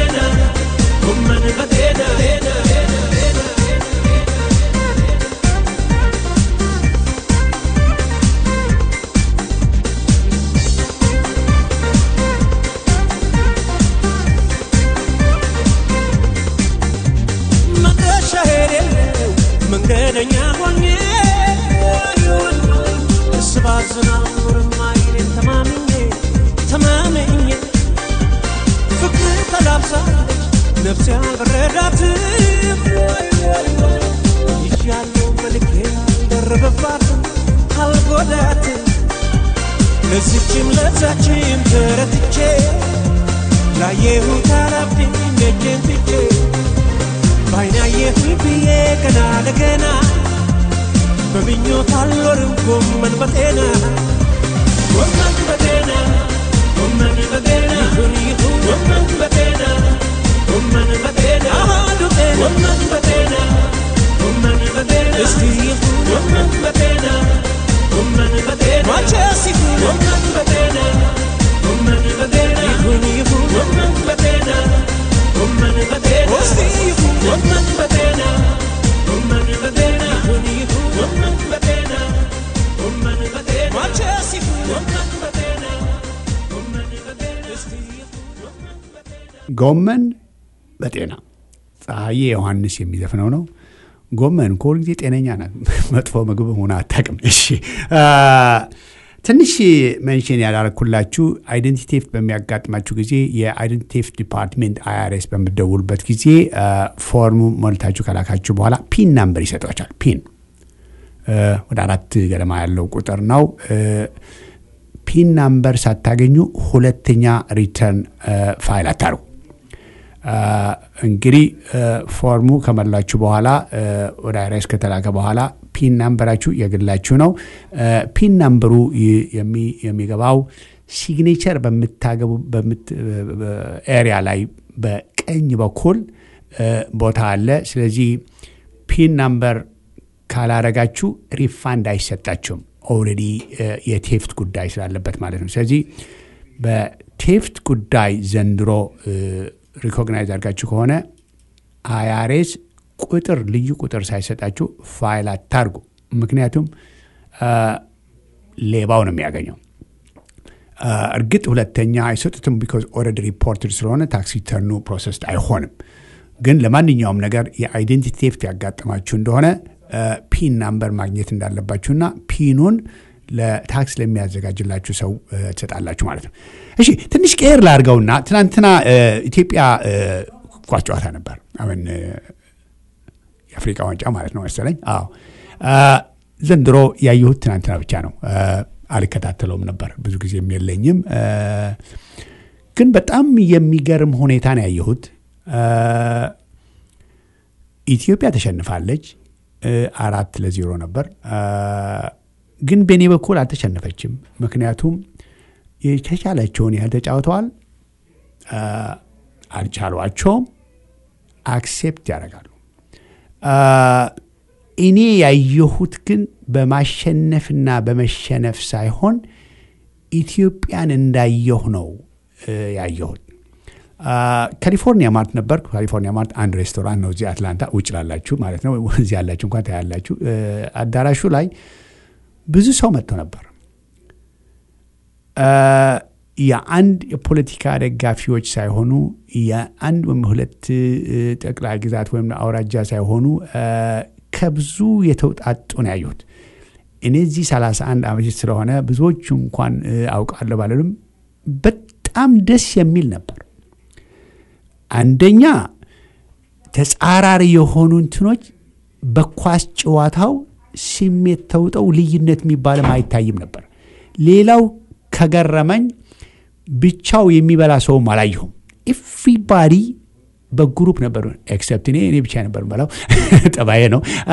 በጤና ጎመን በጤና መድረሻ የሌለው መንገደኛ ሆኜ እስባዝን አልኖርም አይኔን ተማምኜ ተማምኜ ፍቅር ተላብሳለች ነፍሴ አልበረዳትም ይሻለው መልኬ አልደረበባትም አልጎዳትም ለዚችም ለዛችም ተረትቼ ላየሁት አላብድኝ እጄን ትቼ ባይናየሁኝ ብዬ ገና ለገና በምኞት አልኖርም ጎመን በጤና ጎመን በጤና ጎመን በጤና ይሁን ይሁን ጎመን በጤና ጎመን በጤና አሃዱ ጤና ጎመን በጤና ጎመን በጤና እስቲ ይሁን ጎመን በጤና ጎመን በጤና ማቸስ ይሁን ጎመን በጤና ጎመን በጤና ይሁን ይሁን ጎመን በጤና ጎመን በጤና እስቲ ይሁን ጎመን በጤና ጎመን በጤና ይሁን ይሁን ጎመን በጤና ጎመን በጤና ማቸስ ይሁን ጎመን በጤና ጎመን በጤና እስቲ ይሁን ጎመን በጤና ጎመን በጤና ፀሐዬ ዮሐንስ የሚዘፍነው ነው። ጎመን እኮ ሁልጊዜ ጤነኛ ናት። መጥፎ ምግብ ሆነ አታውቅም። እሺ አ፣ ትንሽ መንሽን ያላረኩላችሁ አይደንቲ ቴፍት በሚያጋጥማችሁ ጊዜ የአይደንቲ ቴፍት ዲፓርትሜንት አይአርኤስ በምትደውሉበት ጊዜ አ፣ ፎርሙ ሞልታችሁ ከላካችሁ በኋላ ፒን ናምበር ይሰጧቸዋል። ፒን አ፣ ወደ አራት ገደማ ያለው ቁጥር ነው። አ፣ ፒን ናምበር ሳታገኙ ሁለተኛ ሪተርን አ፣ ፋይል አታርጉ። አ፣ እንግዲህ አ፣ ፎርሙ ከመላችሁ በኋላ አ፣ ወደ አይራስ ከተላከ በኋላ ፒን ናምበራችሁ የግላችሁ ነው። አ፣ ፒን ናምበሩ ይ- የሚ- የሚገባው ሲግኔቸር በምታገቡ ኤሪያ ላይ በቀኝ በኩል አ፣ ቦታ አለ። ስለዚህ ፒን ናምበር ካላረጋችሁ ሪፋንድ አይሰጣችሁም። ኦልሬዲ የቴፍት ጉዳይ ስላለበት ማለት ነው። ስለዚህ በቴፍት ጉዳይ ዘንድሮ ሪኮግናይዝ አድርጋችሁ ከሆነ አይአርኤስ ቁጥር ልዩ ቁጥር ሳይሰጣችሁ ፋይል አታርጉ። ምክንያቱም አ፣ ሌባው ነው የሚያገኘው። አ፣ እርግጥ ሁለተኛ አይሰጡትም ቢኮዝ ኦልሬዲ ሪፖርትድ ስለሆነ ታክስ ሪተርኑ ፕሮሰስ አይሆንም። ግን ለማንኛውም ነገር የአይዴንቲቲ ቴፍት ያጋጠማችሁ እንደሆነ አ፣ ፒን ናምበር ማግኘት እንዳለባችሁና ፒኑን ለታክስ ለሚያዘጋጅላችሁ ሰው አ፣ ትሰጣላችሁ ማለት ነው። እሺ ትንሽ ቀየር ላድርገውና ትናንትና አ፣ ኢትዮጵያ አ፣ ኳስ ጨዋታ ነበር። አሁን አ፣ የአፍሪቃ ዋንጫ ማለት ነው መሰለኝ። አዎ አ፣ ዘንድሮ ያየሁት ትናንትና ብቻ ነው። አ፣ አልከታተለውም ነበር ብዙ ጊዜም የለኝም። አ፣ ግን በጣም የሚገርም ሁኔታ ነው ያየሁት። አ፣ ኢትዮጵያ ተሸንፋለች። አ፣ አራት ለዜሮ ነበር። አ፣ ግን በእኔ በኩል አልተሸነፈችም። ምክንያቱም የተቻላቸውን ያህል ተጫውተዋል። አ፣ አልቻሏቸውም። አክሴፕት ያደርጋሉ። አ፣ እኔ ያየሁት ግን በማሸነፍና በመሸነፍ ሳይሆን ኢትዮጵያን እንዳየሁ ነው እ፣ ያየሁት። አ፣ ካሊፎርኒያ ማርት ነበር። ካሊፎርኒያ ማርት አንድ ሬስቶራንት ነው እዚህ አትላንታ፣ ውጭ ላላችሁ ማለት ነው። እዚህ ያላችሁ እንኳን ታያላችሁ። እ፣ አዳራሹ ላይ ብዙ ሰው መጥቶ ነበር። አ፣ የአንድ የፖለቲካ ደጋፊዎች ሳይሆኑ የአንድ ወይም ሁለት እ፣ ጠቅላይ ግዛት ወይም አውራጃ ሳይሆኑ አ፣ ከብዙ የተውጣጡ ነው ያየሁት። እኔ እዚህ 31 ዓመት ስለሆነ ብዙዎቹ እንኳን እ፣ አውቃለሁ ባለንም በጣም ደስ የሚል ነበር። አንደኛ ተጻራሪ የሆኑ እንትኖች በኳስ ጨዋታው ስሜት ተውጠው ልዩነት የሚባልም አይታይም ነበር። ሌላው ከገረመኝ ብቻው የሚበላ ሰውም አላየሁም። ኤቭሪባዲ በግሩፕ ነበሩ። ኤክሰፕት እኔ እኔ ብቻ ነበር በላው ጠባዬ ነው። አ፣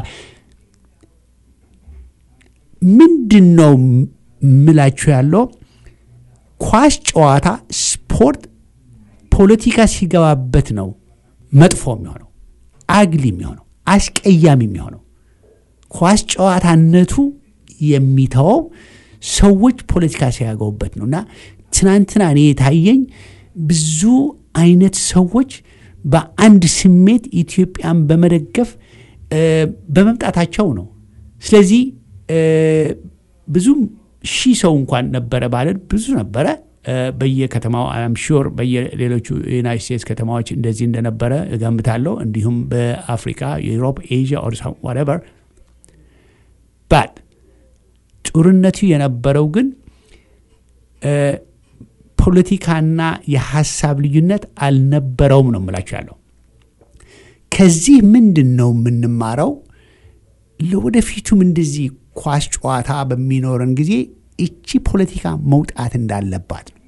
ምንድን ነው ምላችሁ ያለው ኳስ ጨዋታ ስፖርት ፖለቲካ ሲገባበት ነው መጥፎ የሚሆነው አግሊ የሚሆነው አስቀያሚ የሚሆነው ኳስ ጨዋታነቱ የሚተወው ሰዎች ፖለቲካ ሲያገቡበት ነው እና ትናንትና እኔ የታየኝ ብዙ አይነት ሰዎች በአንድ ስሜት ኢትዮጵያን በመደገፍ እ፣ በመምጣታቸው ነው። ስለዚህ እ፣ ብዙም ሺህ ሰው እንኳን ነበረ ባለን ብዙ ነበረ። እ፣ በየከተማው አም ሹር በየሌሎቹ ዩናይት ስቴትስ ከተማዎች እንደዚህ እንደነበረ እገምታለሁ። እንዲሁም በአፍሪካ፣ ዩሮፕ፣ ኤዥያ ኦር ዋትኤቨር ባት ጦርነቱ የነበረው ግን እ፣ ፖለቲካና የሀሳብ ልዩነት አልነበረውም ነው የምላችሁ ያለው። ከዚህ ምንድን ነው የምንማረው? ለወደፊቱም እንደዚህ ኳስ ጨዋታ በሚኖረን ጊዜ እቺ ፖለቲካ መውጣት እንዳለባት ነው።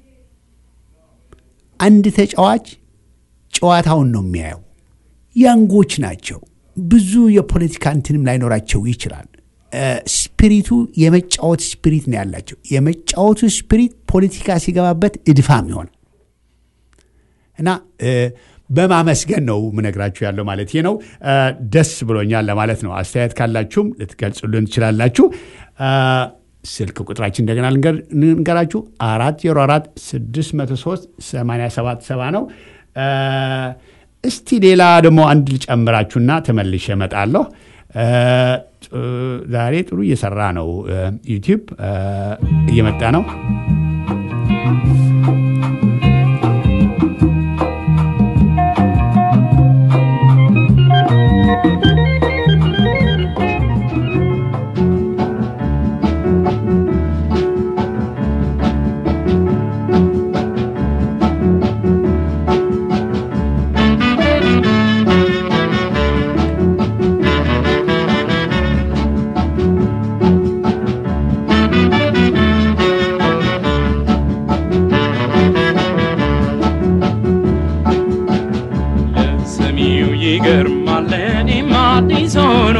አንድ ተጫዋች ጨዋታውን ነው የሚያየው። ያንጎች ናቸው። ብዙ የፖለቲካ እንትንም ላይኖራቸው ይችላል። እ፣ ስፒሪቱ የመጫወት ስፒሪት ነው ያላቸው። የመጫወቱ ስፒሪት ፖለቲካ ሲገባበት እድፋም ይሆን እና እ፣ በማመስገን ነው ምነግራችሁ ያለው ማለት ይሄ ነው። እ፣ ደስ ብሎኛል ለማለት ነው። አስተያየት ካላችሁም ልትገልጹልን ትችላላችሁ። እ፣ ስልክ ቁጥራችን እንደገና ልንገር- ልንገራችሁ አራት ዜሮ አራት ስድስት መቶ ሶስት ሰማንያ ሰባት ሰባ ነው። እ፣ እስቲ ሌላ ደግሞ አንድ ልጨምራችሁና ተመልሼ እመጣለሁ። እ፣ ጥ- ዛሬ ጥሩ እየሰራ ነው እ፣ ዩቲዩብ እ፣ እየመጣ ነው። ለሰሚው ይገርማል ለእኔም አዲስ ሆኖ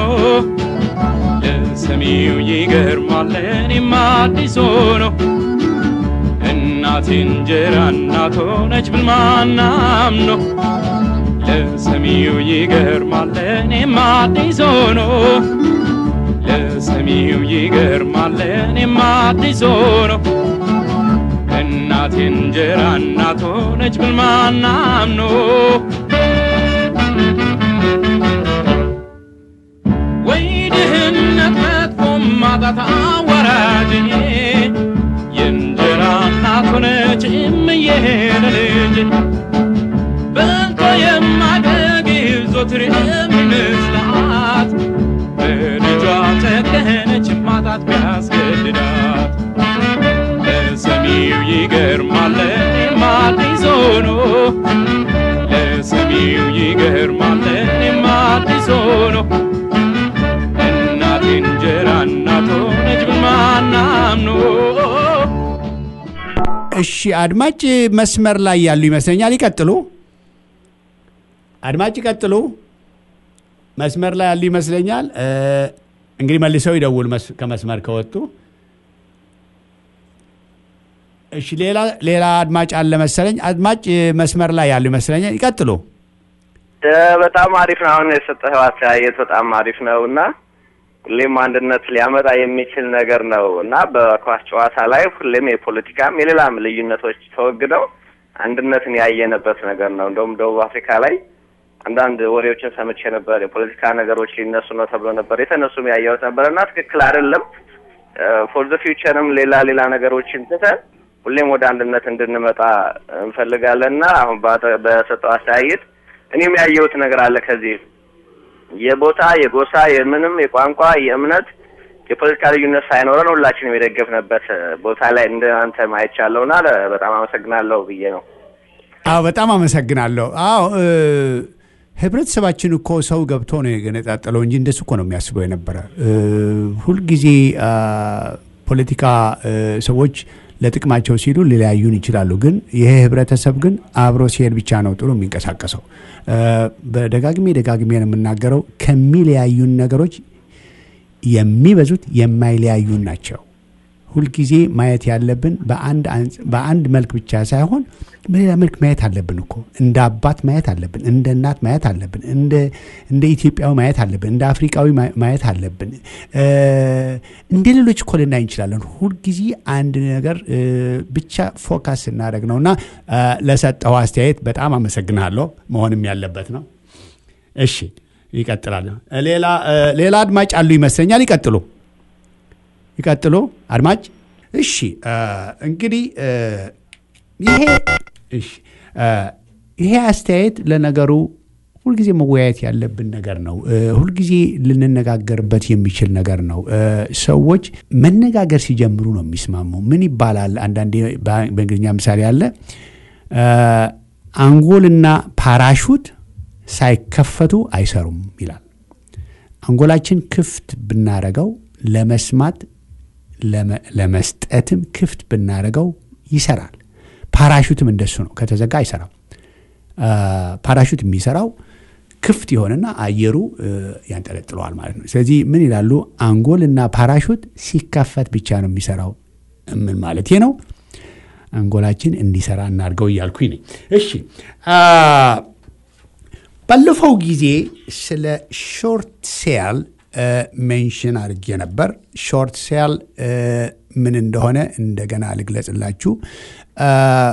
ለሰሚው ይገርማል ለእኔም አዲስ ሆኖ እናቴ እንጀራ እናት ሆነች ብል ማናም ነው ለሰሚው ይገርማል ለእኔም አዲስ ሆኖ ለሰሚው ይገርማል ለእኔም አዲስ ሆኖ እናቴ እንጀራ እናት ሆነች ብል ማናም ነው ወይ ድህነት መጥፎ ማጣት አዋራጅ የእንጀራ እናት ሆነች እምዬ ለልጅ በልቶ የማደግብ ዞትር የሚመስላት በልጇ ጨከነች ማጣት ቢያስገድዳት ለሰሚው ይገርማል ለእኔም አዲስ ሆኖ ለሰሚው ይገርማል ለእኔም አዲስ ሆኖ እናቴ እንጀራ እናት ሆነች በማናምኖ እሺ አድማጭ መስመር ላይ ያሉ ይመስለኛል። ይቀጥሉ። አድማጭ ይቀጥሉ። መስመር ላይ ያሉ ይመስለኛል። እ፣ እንግዲህ መልሰው ይደውል መስ- ከመስመር ከወጡ። እሺ ሌላ ሌላ አድማጭ አለ መሰለኝ። አድማጭ መስመር ላይ ያሉ ይመስለኛል። ይቀጥሉ። እ፣ በጣም አሪፍ ነው። አሁን የሰጠኸው አስተያየት በጣም አሪፍ ነው እና ሁሌም አንድነት ሊያመጣ የሚችል ነገር ነው እና በኳስ ጨዋታ ላይ ሁሌም የፖለቲካም የሌላም ልዩነቶች ተወግደው አንድነትን ያየነበት ነገር ነው። እንደውም ደቡብ አፍሪካ ላይ አንዳንድ ወሬዎችን ሰምቼ ነበር። የፖለቲካ ነገሮች ሊነሱ ነው ተብሎ ነበር። የተነሱም ያየሁት ነበር እና ትክክል አይደለም። ፎር ዘ ፊውቸርም ሌላ ሌላ ነገሮችን ትተን ሁሌም ወደ አንድነት እንድንመጣ እንፈልጋለን እና አሁን ባተ- በሰጠው አስተያየት እኔም ያየሁት ነገር አለ ከዚህ የቦታ የጎሳ የምንም የቋንቋ የእምነት የፖለቲካ ልዩነት ሳይኖረን ሁላችንም የደገፍንበት ቦታ ላይ እንደ አንተ ማየቻለሁ እና በጣም አመሰግናለሁ ብዬ ነው። አዎ በጣም አመሰግናለሁ። አዎ እ፣ ህብረተሰባችን እኮ ሰው ገብቶ ነው የገነጣጠለው እንጂ እንደሱ እኮ ነው የሚያስበው የነበረ። እ፣ ሁልጊዜ አ፣ ፖለቲካ እ፣ ሰዎች ለጥቅማቸው ሲሉ ሊለያዩን ይችላሉ። ግን ይሄ ህብረተሰብ ግን አብሮ ሲሄድ ብቻ ነው ጥሩ የሚንቀሳቀሰው። እ፣ በደጋግሜ ደጋግሜ ነው የምናገረው ከሚለያዩን ነገሮች የሚበዙት የማይለያዩን ናቸው። ሁልጊዜ ማየት ያለብን በአንድ አንጽ- በአንድ መልክ ብቻ ሳይሆን በሌላ መልክ ማየት አለብን እኮ እንደ አባት ማየት አለብን፣ እንደ እናት ማየት አለብን፣ እንደ እንደ ኢትዮጵያዊ ማየት አለብን፣ እንደ አፍሪካዊ ማ- ማየት አለብን። እ፣ እንደ ሌሎች እኮ ልናይ እንችላለን። ሁልጊዜ አንድ ነገር እ፣ ብቻ ፎካስ ስናደርግ ነው እና እ፣ ለሰጠው አስተያየት በጣም አመሰግናለሁ። መሆንም ያለበት ነው። እሺ ይቀጥላል። ሌላ እ፣ ሌላ አድማጭ አሉ ይመስለኛል። ይቀጥሉ ይቀጥሉ አድማጭ። እሺ እ፣ እንግዲህ እ፣ ይሄ እሺ እ፣ ይሄ አስተያየት ለነገሩ ሁልጊዜ መወያየት ያለብን ነገር ነው። እ፣ ሁልጊዜ ልንነጋገርበት የሚችል ነገር ነው። እ፣ ሰዎች መነጋገር ሲጀምሩ ነው የሚስማሙ። ምን ይባላል? አንዳንዴ በ- በእንግሊዝኛ ምሳሌ አለ እ፣ አንጎልና ፓራሹት ሳይከፈቱ አይሰሩም ይላል። አንጎላችን ክፍት ብናረገው ለመስማት ለመ- ለመስጠትም ክፍት ብናረገው ይሰራል። ፓራሹትም እንደሱ ነው። ከተዘጋ አይሰራም። አ፣ ፓራሹት የሚሰራው ክፍት የሆነና አየሩ እ፣ ያንጠለጥለዋል ማለት ነው። ስለዚህ ምን ይላሉ? አንጎልና ፓራሹት ሲከፈት ብቻ ነው የሚሰራው። ምን ማለት ነው? አንጎላችን እንዲሰራ እናድርገው እያልኩኝ ነኝ። እሺ አ፣ ባለፈው ጊዜ ስለ ሾርት ሴል ሜንሽን አድርጌ ነበር። ሾርት ሴል ምን እንደሆነ እንደገና ልግለጽላችሁ። አ፣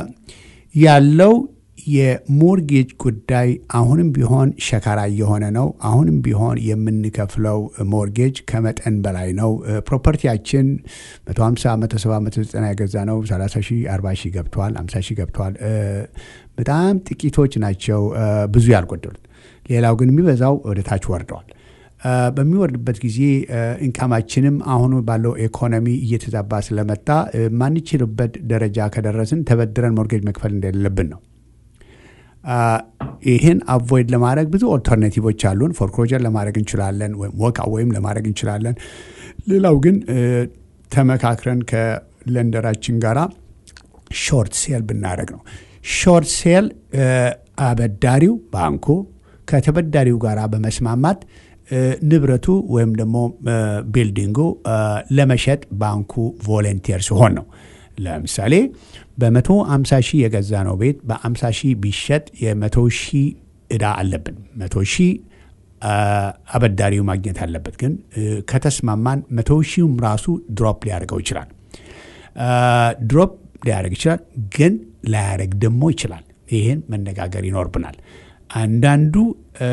ያለው የሞርጌጅ ጉዳይ አሁንም ቢሆን ሸካራ እየሆነ ነው። አሁንም ቢሆን የምንከፍለው ሞርጌጅ ከመጠን በላይ ነው። ፕሮፐርቲያችን 150፣ 170፣ 190 የገዛ ነው 30 ሺህ፣ 40 ሺህ ገብተዋል፣ 50 ሺህ ገብተዋል። እ፣ በጣም ጥቂቶች ናቸው እ፣ ብዙ ያልጎደሉት። ሌላው ግን የሚበዛው ወደ ታች ወርደዋል። እ፣ በሚወርድበት ጊዜ እ፣ ኢንካማችንም አሁኑ ባለው ኢኮኖሚ እየተዛባ ስለመጣ እ፣ ማንችልበት ደረጃ ከደረስን ተበድረን ሞርጌጅ መክፈል እንደሌለብን ነው። አ፣ ይህን አቮይድ ለማድረግ ብዙ ኦልተርናቲቮች አሉን። ፎርክሎጀር ለማድረግ እንችላለን፣ ወይም ወካ ወይም ለማድረግ እንችላለን። ሌላው ግን እ፣ ተመካክረን ከለንደራችን ጋራ ሾርት ሴል ብናደረግ ነው። ሾርት ሴል እ፣ አበዳሪው ባንኩ ከተበዳሪው ጋር በመስማማት እ፣ ንብረቱ ወይም ደግሞ እ፣ ቢልዲንጉ እ፣ ለመሸጥ ባንኩ ቮለንቲር ሲሆን ነው። ለምሳሌ በመቶ አምሳ ሺህ የገዛ ነው ቤት በአምሳ ሺህ ቢሸጥ የመቶ ሺህ እዳ አለብን። መቶ ሺህ አ፣ አበዳሪው ማግኘት አለበት። ግን እ፣ ከተስማማን መቶ ሺውም ራሱ ድሮፕ ሊያደርገው ይችላል። አ፣ ድሮፕ ሊያደርግ ይችላል፣ ግን ላያደርግ ደግሞ ይችላል። ይህን መነጋገር ይኖርብናል። አንዳንዱ እ፣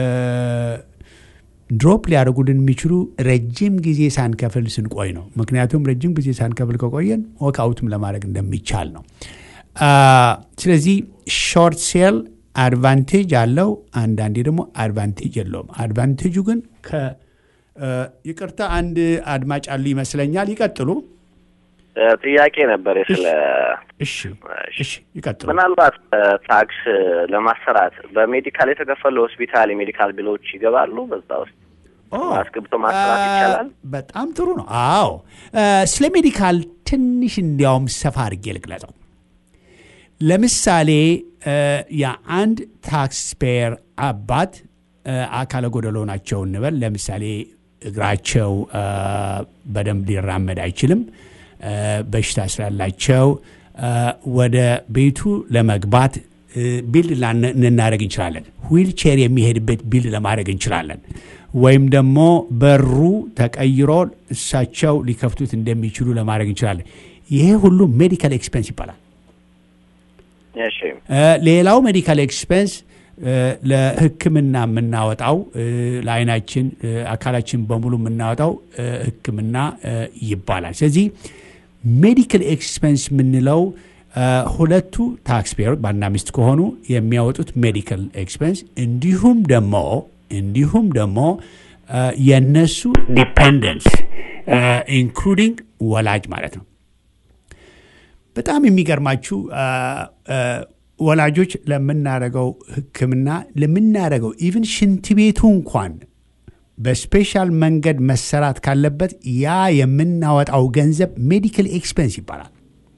ድሮፕ ሊያደርጉልን የሚችሉ ረጅም ጊዜ ሳንከፍል ስንቆይ ነው። ምክንያቱም ረጅም ጊዜ ሳንከፍል ከቆየን ወክአውትም ለማድረግ እንደሚቻል ነው። አ፣ ስለዚህ ሾርት ሴል አድቫንቴጅ አለው፣ አንዳንዴ ደግሞ አድቫንቴጅ የለውም። አድቫንቴጁ ግን ከ እ፣ ይቅርታ አንድ አድማጭ አሉ ይመስለኛል። ይቀጥሉ። እ፣ ጥያቄ ነበር ስለ እሺ እሺ፣ ይቀጥሉ። ምናልባት እ፣ ታክስ ለማሰራት በሜዲካል የተከፈሉ ሆስፒታል የሜዲካል ቢሎች ይገባሉ በዛ ውስጥ ኦ፣ አስገብቶ ማሰራት አ፣ ይቻላል? በጣም ጥሩ ነው። አዎ አ፣ ስለ ሜዲካል ትንሽ እንዲያውም ሰፋ አድርጌ ልግለጸው። ለምሳሌ አ፣ የአንድ ታክስ ፔየር አባት አ፣ አካለ ጎደሎ ናቸው እንበል። ለምሳሌ እግራቸው አ፣ በደንብ ሊራመድ አይችልም። አ፣ በሽታ ስላላቸው አ፣ ወደ ቤቱ ለመግባት ቢልድ ልናደረግ እንችላለን። ዊልቼር የሚሄድበት ቢልድ ለማድረግ እንችላለን። ወይም ደግሞ በሩ ተቀይሮ እሳቸው ሊከፍቱት እንደሚችሉ ለማድረግ እንችላለን። ይሄ ሁሉ ሜዲካል ኤክስፔንስ ይባላል። እሺ እ፣ ሌላው ሜዲካል ኤክስፔንስ እ፣ ለሕክምና የምናወጣው እ፣ ለአይናችን እ፣ አካላችን በሙሉ የምናወጣው እ፣ ሕክምና እ፣ ይባላል። ስለዚህ ሜዲካል ኤክስፔንስ የምንለው እ፣ ሁለቱ ታክስ ፔየሮች ባልና ሚስት ከሆኑ የሚያወጡት ሜዲካል ኤክስፔንስ እንዲሁም ደግሞ እንዲሁም ደግሞ እ፣ የነሱ ዲፔንደንስ ኢንክሉዲንግ ወላጅ ማለት ነው። በጣም የሚገርማችሁ አ፣ አ፣ ወላጆች ለምናደርገው ሕክምና ለምናደርገው ኢቭን ሽንት ቤቱ እንኳን በስፔሻል መንገድ መሰራት ካለበት ያ የምናወጣው ገንዘብ ሜዲካል ኤክስፔንስ ይባላል።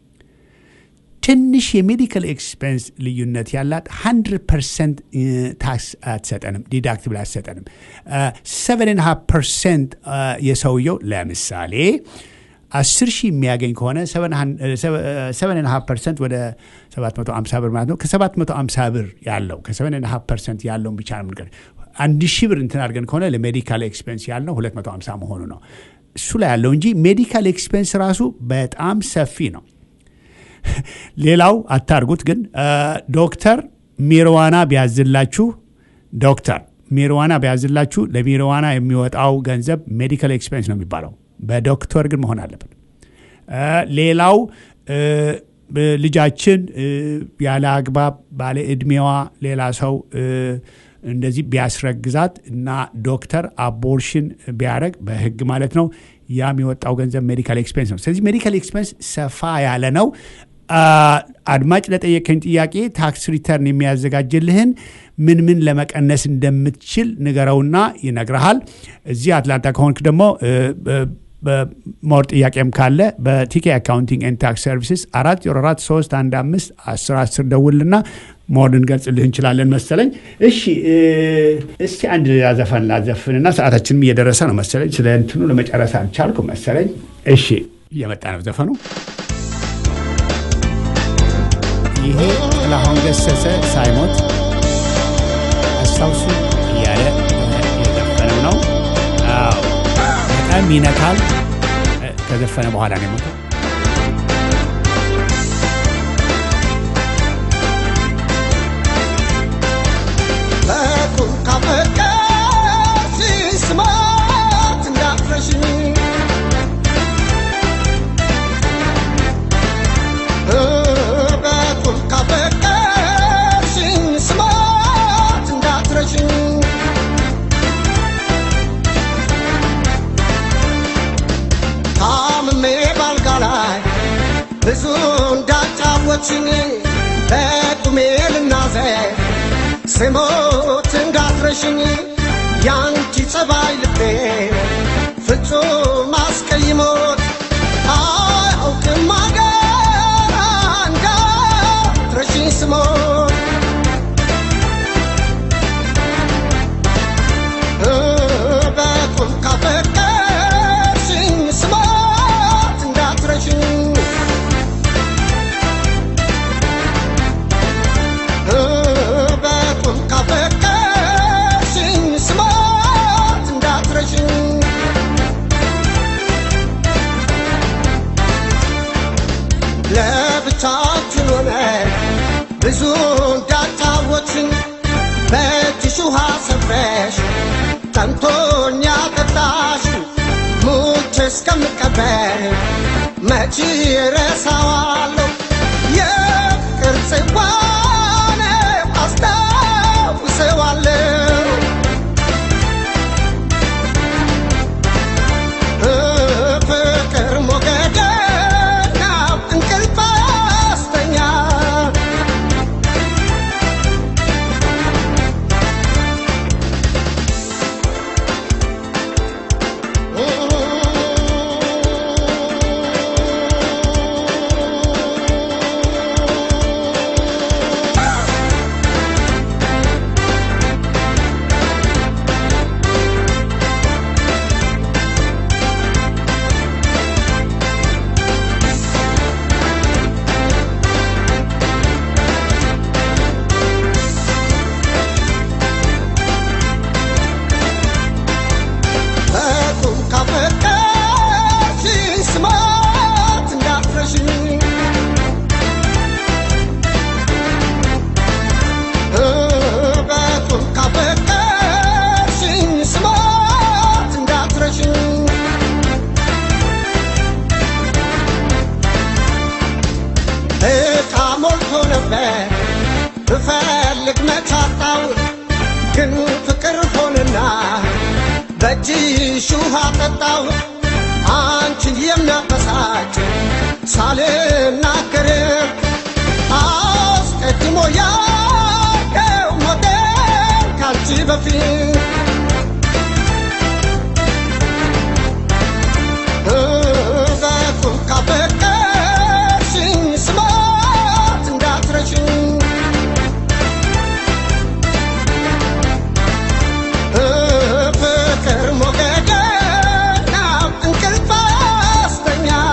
ትንሽ የሜዲካል ኤክስፔንስ ልዩነት ያላት 100 ፐርሰንት ታክስ አትሰጠንም፣ ዲዳክትብል አትሰጠንም። 7.5 ፐርሰንት የሰውየው ለምሳሌ አስር ሺህ የሚያገኝ ከሆነ ሰቨን ሀፍ ፐርሰንት ወደ 750 ብር ማለት ነው። ከ750 ብር ያለው ከሰቨን ሀፍ ፐርሰንት ያለውን ብቻ ነው የምንቀር አንድ ሺህ ብር እንትን አድርገን ከሆነ ለሜዲካል ኤክስፔንስ ያልነው 250 መሆኑ ነው። እሱ ላይ ያለው እንጂ ሜዲካል ኤክስፔንስ ራሱ በጣም ሰፊ ነው። ሌላው አታርጉት ግን ዶክተር ሚርዋና ቢያዝላችሁ ዶክተር ሚርዋና ቢያዝላችሁ ለሚርዋና የሚወጣው ገንዘብ ሜዲካል ኤክስፔንስ ነው የሚባለው። በዶክተር ግን መሆን አለበት። ሌላው ልጃችን ያለ አግባብ ባለ ዕድሜዋ ሌላ ሰው እንደዚህ ቢያስረግዛት እና ዶክተር አቦርሽን ቢያደረግ በህግ ማለት ነው ያ የሚወጣው ገንዘብ ሜዲካል ኤክስፔንስ ነው። ስለዚህ ሜዲካል ኤክስፔንስ ሰፋ ያለ ነው። አድማጭ ለጠየቀኝ ጥያቄ ታክስ ሪተርን የሚያዘጋጅልህን ምን ምን ለመቀነስ እንደምትችል ንገረውና ይነግረሃል። እዚህ አትላንታ ከሆንክ ደግሞ ሞር ጥያቄም ካለ በቲኬ አካውንቲንግ ኤንድ ታክስ ሰርቪስስ አራት ዜሮ አራት ሶስት አንድ አምስት አስር አስር ደውልና ሞር ልንገልጽልህ እንችላለን መሰለኝ። እሺ እስቲ አንድ ሌላ ዘፈን ላዘፍንና ሰዓታችንም እየደረሰ ነው መሰለኝ። ስለ እንትኑ ለመጨረስ አልቻልኩ መሰለኝ። እሺ እየመጣ ነው ዘፈኑ። ይሄ ጥላሁን ገሰሰ ሳይሞት አስታውሱ እያለ የዘፈነው ነው። አዎ በጣም ይነካል። ከዘፈነ በኋላ ነው የሞተው። በቁም ካፈቀርሽ ስማት እንዳትረሽኝ በቁም ካፈቀርሽኝ ስማት እንዳትረሽኝ ታምሜ ባልጋ ላይ ብዙ እንዳጫወችኝ በቁሜ ልናዘር ስሞት እንዳትረሽኝ ያንቺ ጸባይ ልቤ ፍጹም አስቀይሞት አያውቅም አገር እንዳትረሽኝ ስሞት በቁም ካፈቀርሽኝ ስሞት እንዳትረሽኝ በቁም ካፈቀርሽኝ ስሞት እንዳትረሽኝ ለብቻችን ሆነ ብዙ እንዳጫወትሽኝ በእጅሽ ውሃ ሰፍረሽ ጠምቶኛ ጠጣሽ ሙቼ እስከምቀበር መቼ ረሳዋለሁ የፍቅር ጽዋን አስታውሰዋለሁ ፍቅር ሞገደና እንቅልፍ አስተኛ በቁም ካፈቀርሽኝ ስማት እንዳትረሽኝ በቁም ካፈቀርሽኝ ስማት እንዳትረሽኝ እቃ ሞልቶ ነበር ብፈልግ መቻጣው ግን ፍቅር ሆንና በእጅሽ ውሃ ጠጣው አንቺን የሚያበሳጭ ሳልናገር አስቀድሞ ያለው ሞቴን ካንቺ በፊት በቁም ካፈቀርሽኝ ስማት እንዳትረሽኝ ፍቅር ሞገደና እንቅልፍ አስተኛ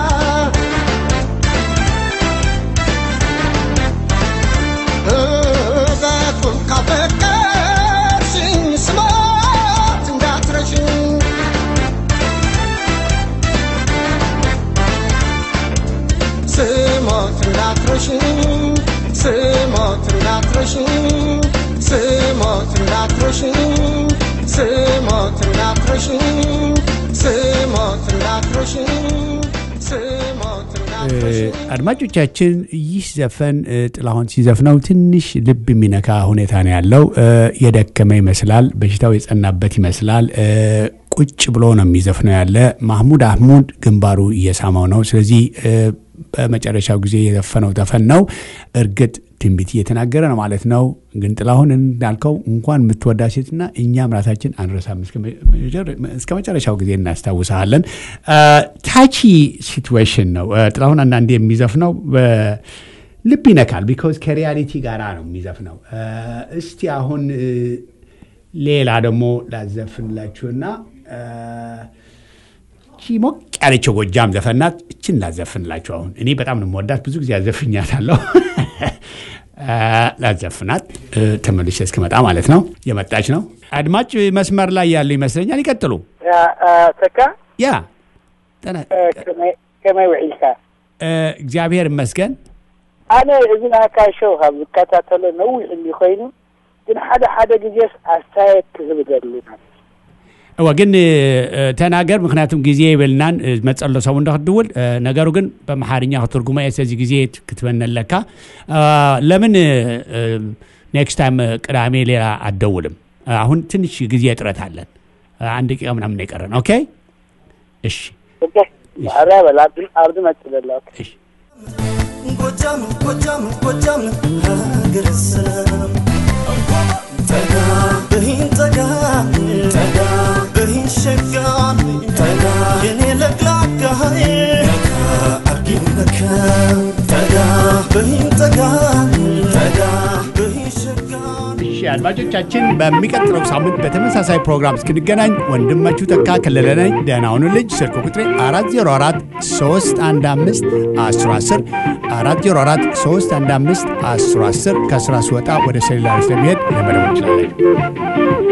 እንዳትረሽኝ ስሞት እንዳትረሽኝ ስሞት እንዳትረሽኝ ስሞት እንዳትረሽኝ አድማጮቻችን ይህ ዘፈን እ፣ ጥላሁን ሲዘፍነው ትንሽ ልብ የሚነካ ሁኔታ ነው ያለው። እ፣ የደከመ ይመስላል፣ በሽታው የጸናበት ይመስላል። እ፣ ቁጭ ብሎ ነው የሚዘፍነው ያለ። ማህሙድ አህሙድ ግንባሩ እየሳመው ነው። ስለዚህ እ፣ በመጨረሻው ጊዜ የዘፈነው ዘፈን ነው። እርግጥ ትንቢት እየተናገረ ነው ማለት ነው። ግን ጥላሁን እንዳልከው እንኳን የምትወዳ ሴትና እኛም ራሳችን አንረሳም። እስከ መጨረ- እስከ መጨረሻው ጊዜ እናስታውሰሃለን። ታቺ ሲትዌሽን ነው እ፣ ጥላሁን አንዳንዴ የሚዘፍነው በ- ልብ ይነካል። ቢኮዝ ከሪያሊቲ ጋራ ነው የሚዘፍነው። እ፣ እስቲ አሁን እ፣ ሌላ ደግሞ ላዘፍንላችሁና እ፣ ቺ ሞቅ ያለችው ጎጃም ዘፈናት እችን ላዘፍንላችሁ። አሁን እኔ በጣም ነው የምወዳት፣ ብዙ ጊዜ አዘፍኛታለሁ። እ፣ ላዘፍናት እ፣ ተመልሼ እስክመጣ ማለት ነው። የመጣች ነው አድማጭ መስመር ላይ ያሉ ይመስለኛል። ይቀጥሉ። ተካ ያ ጠና- ከመይ ውዒልካ እ፣ እግዚአብሔር ይመስገን። ኣነ እዚ ናካ ሸው ካብ ዝከታተሎ ነዊሕ እኒ ኮይኑ ግን ሓደ ሓደ ግዜስ ኣስተያየት ክህብ ዘሉና እወ ግን እ፣ ተናገር ምክንያቱም ጊዜ ይብልናን እ፣ መጸሎ ሰው እንደክድውል እ፣ ነገሩ ግን በመሓርኛ ክትርጉመ እየ ስለዚ ግዜ ክትበነለካ እ፣ ለምን ኔክስት ታይም ቅዳሜ ሌላ አትደውልም? እ፣ አሁን ትንሽ ጊዜ እጥረት አለን። እ፣ አንድ ደቂቃ ምናምን ነው የቀረን። ኦኬ እሺ ኣራ በል ኣብዚ መፅእ ዘሎ እሺ ጎጃም ጎጃም ጎጃም ሀገረ ሰላም ጠጋ በሂን ጠጋ ጠጋ በሂን ሸጋ ጠጋ የኔ ለቅላቃ ነካ አርጊው ነካ ጠጋ በሂን ጠጋ ጠጋ በሂን ሸጋ እሺ አድማጮቻችን በሚቀጥለው ሳምንት በተመሳሳይ ፕሮግራም እስክንገናኝ ወንድማችሁ ተካ ከለለ ነኝ። ደህና ሁኑልኝ። ስልክ ቁጥሬ 404 315 1010 404 315 1010 ከስራ ስወጣ ወደ ሴሉላር ስለሚሄድ ለመደወል ይችላለን።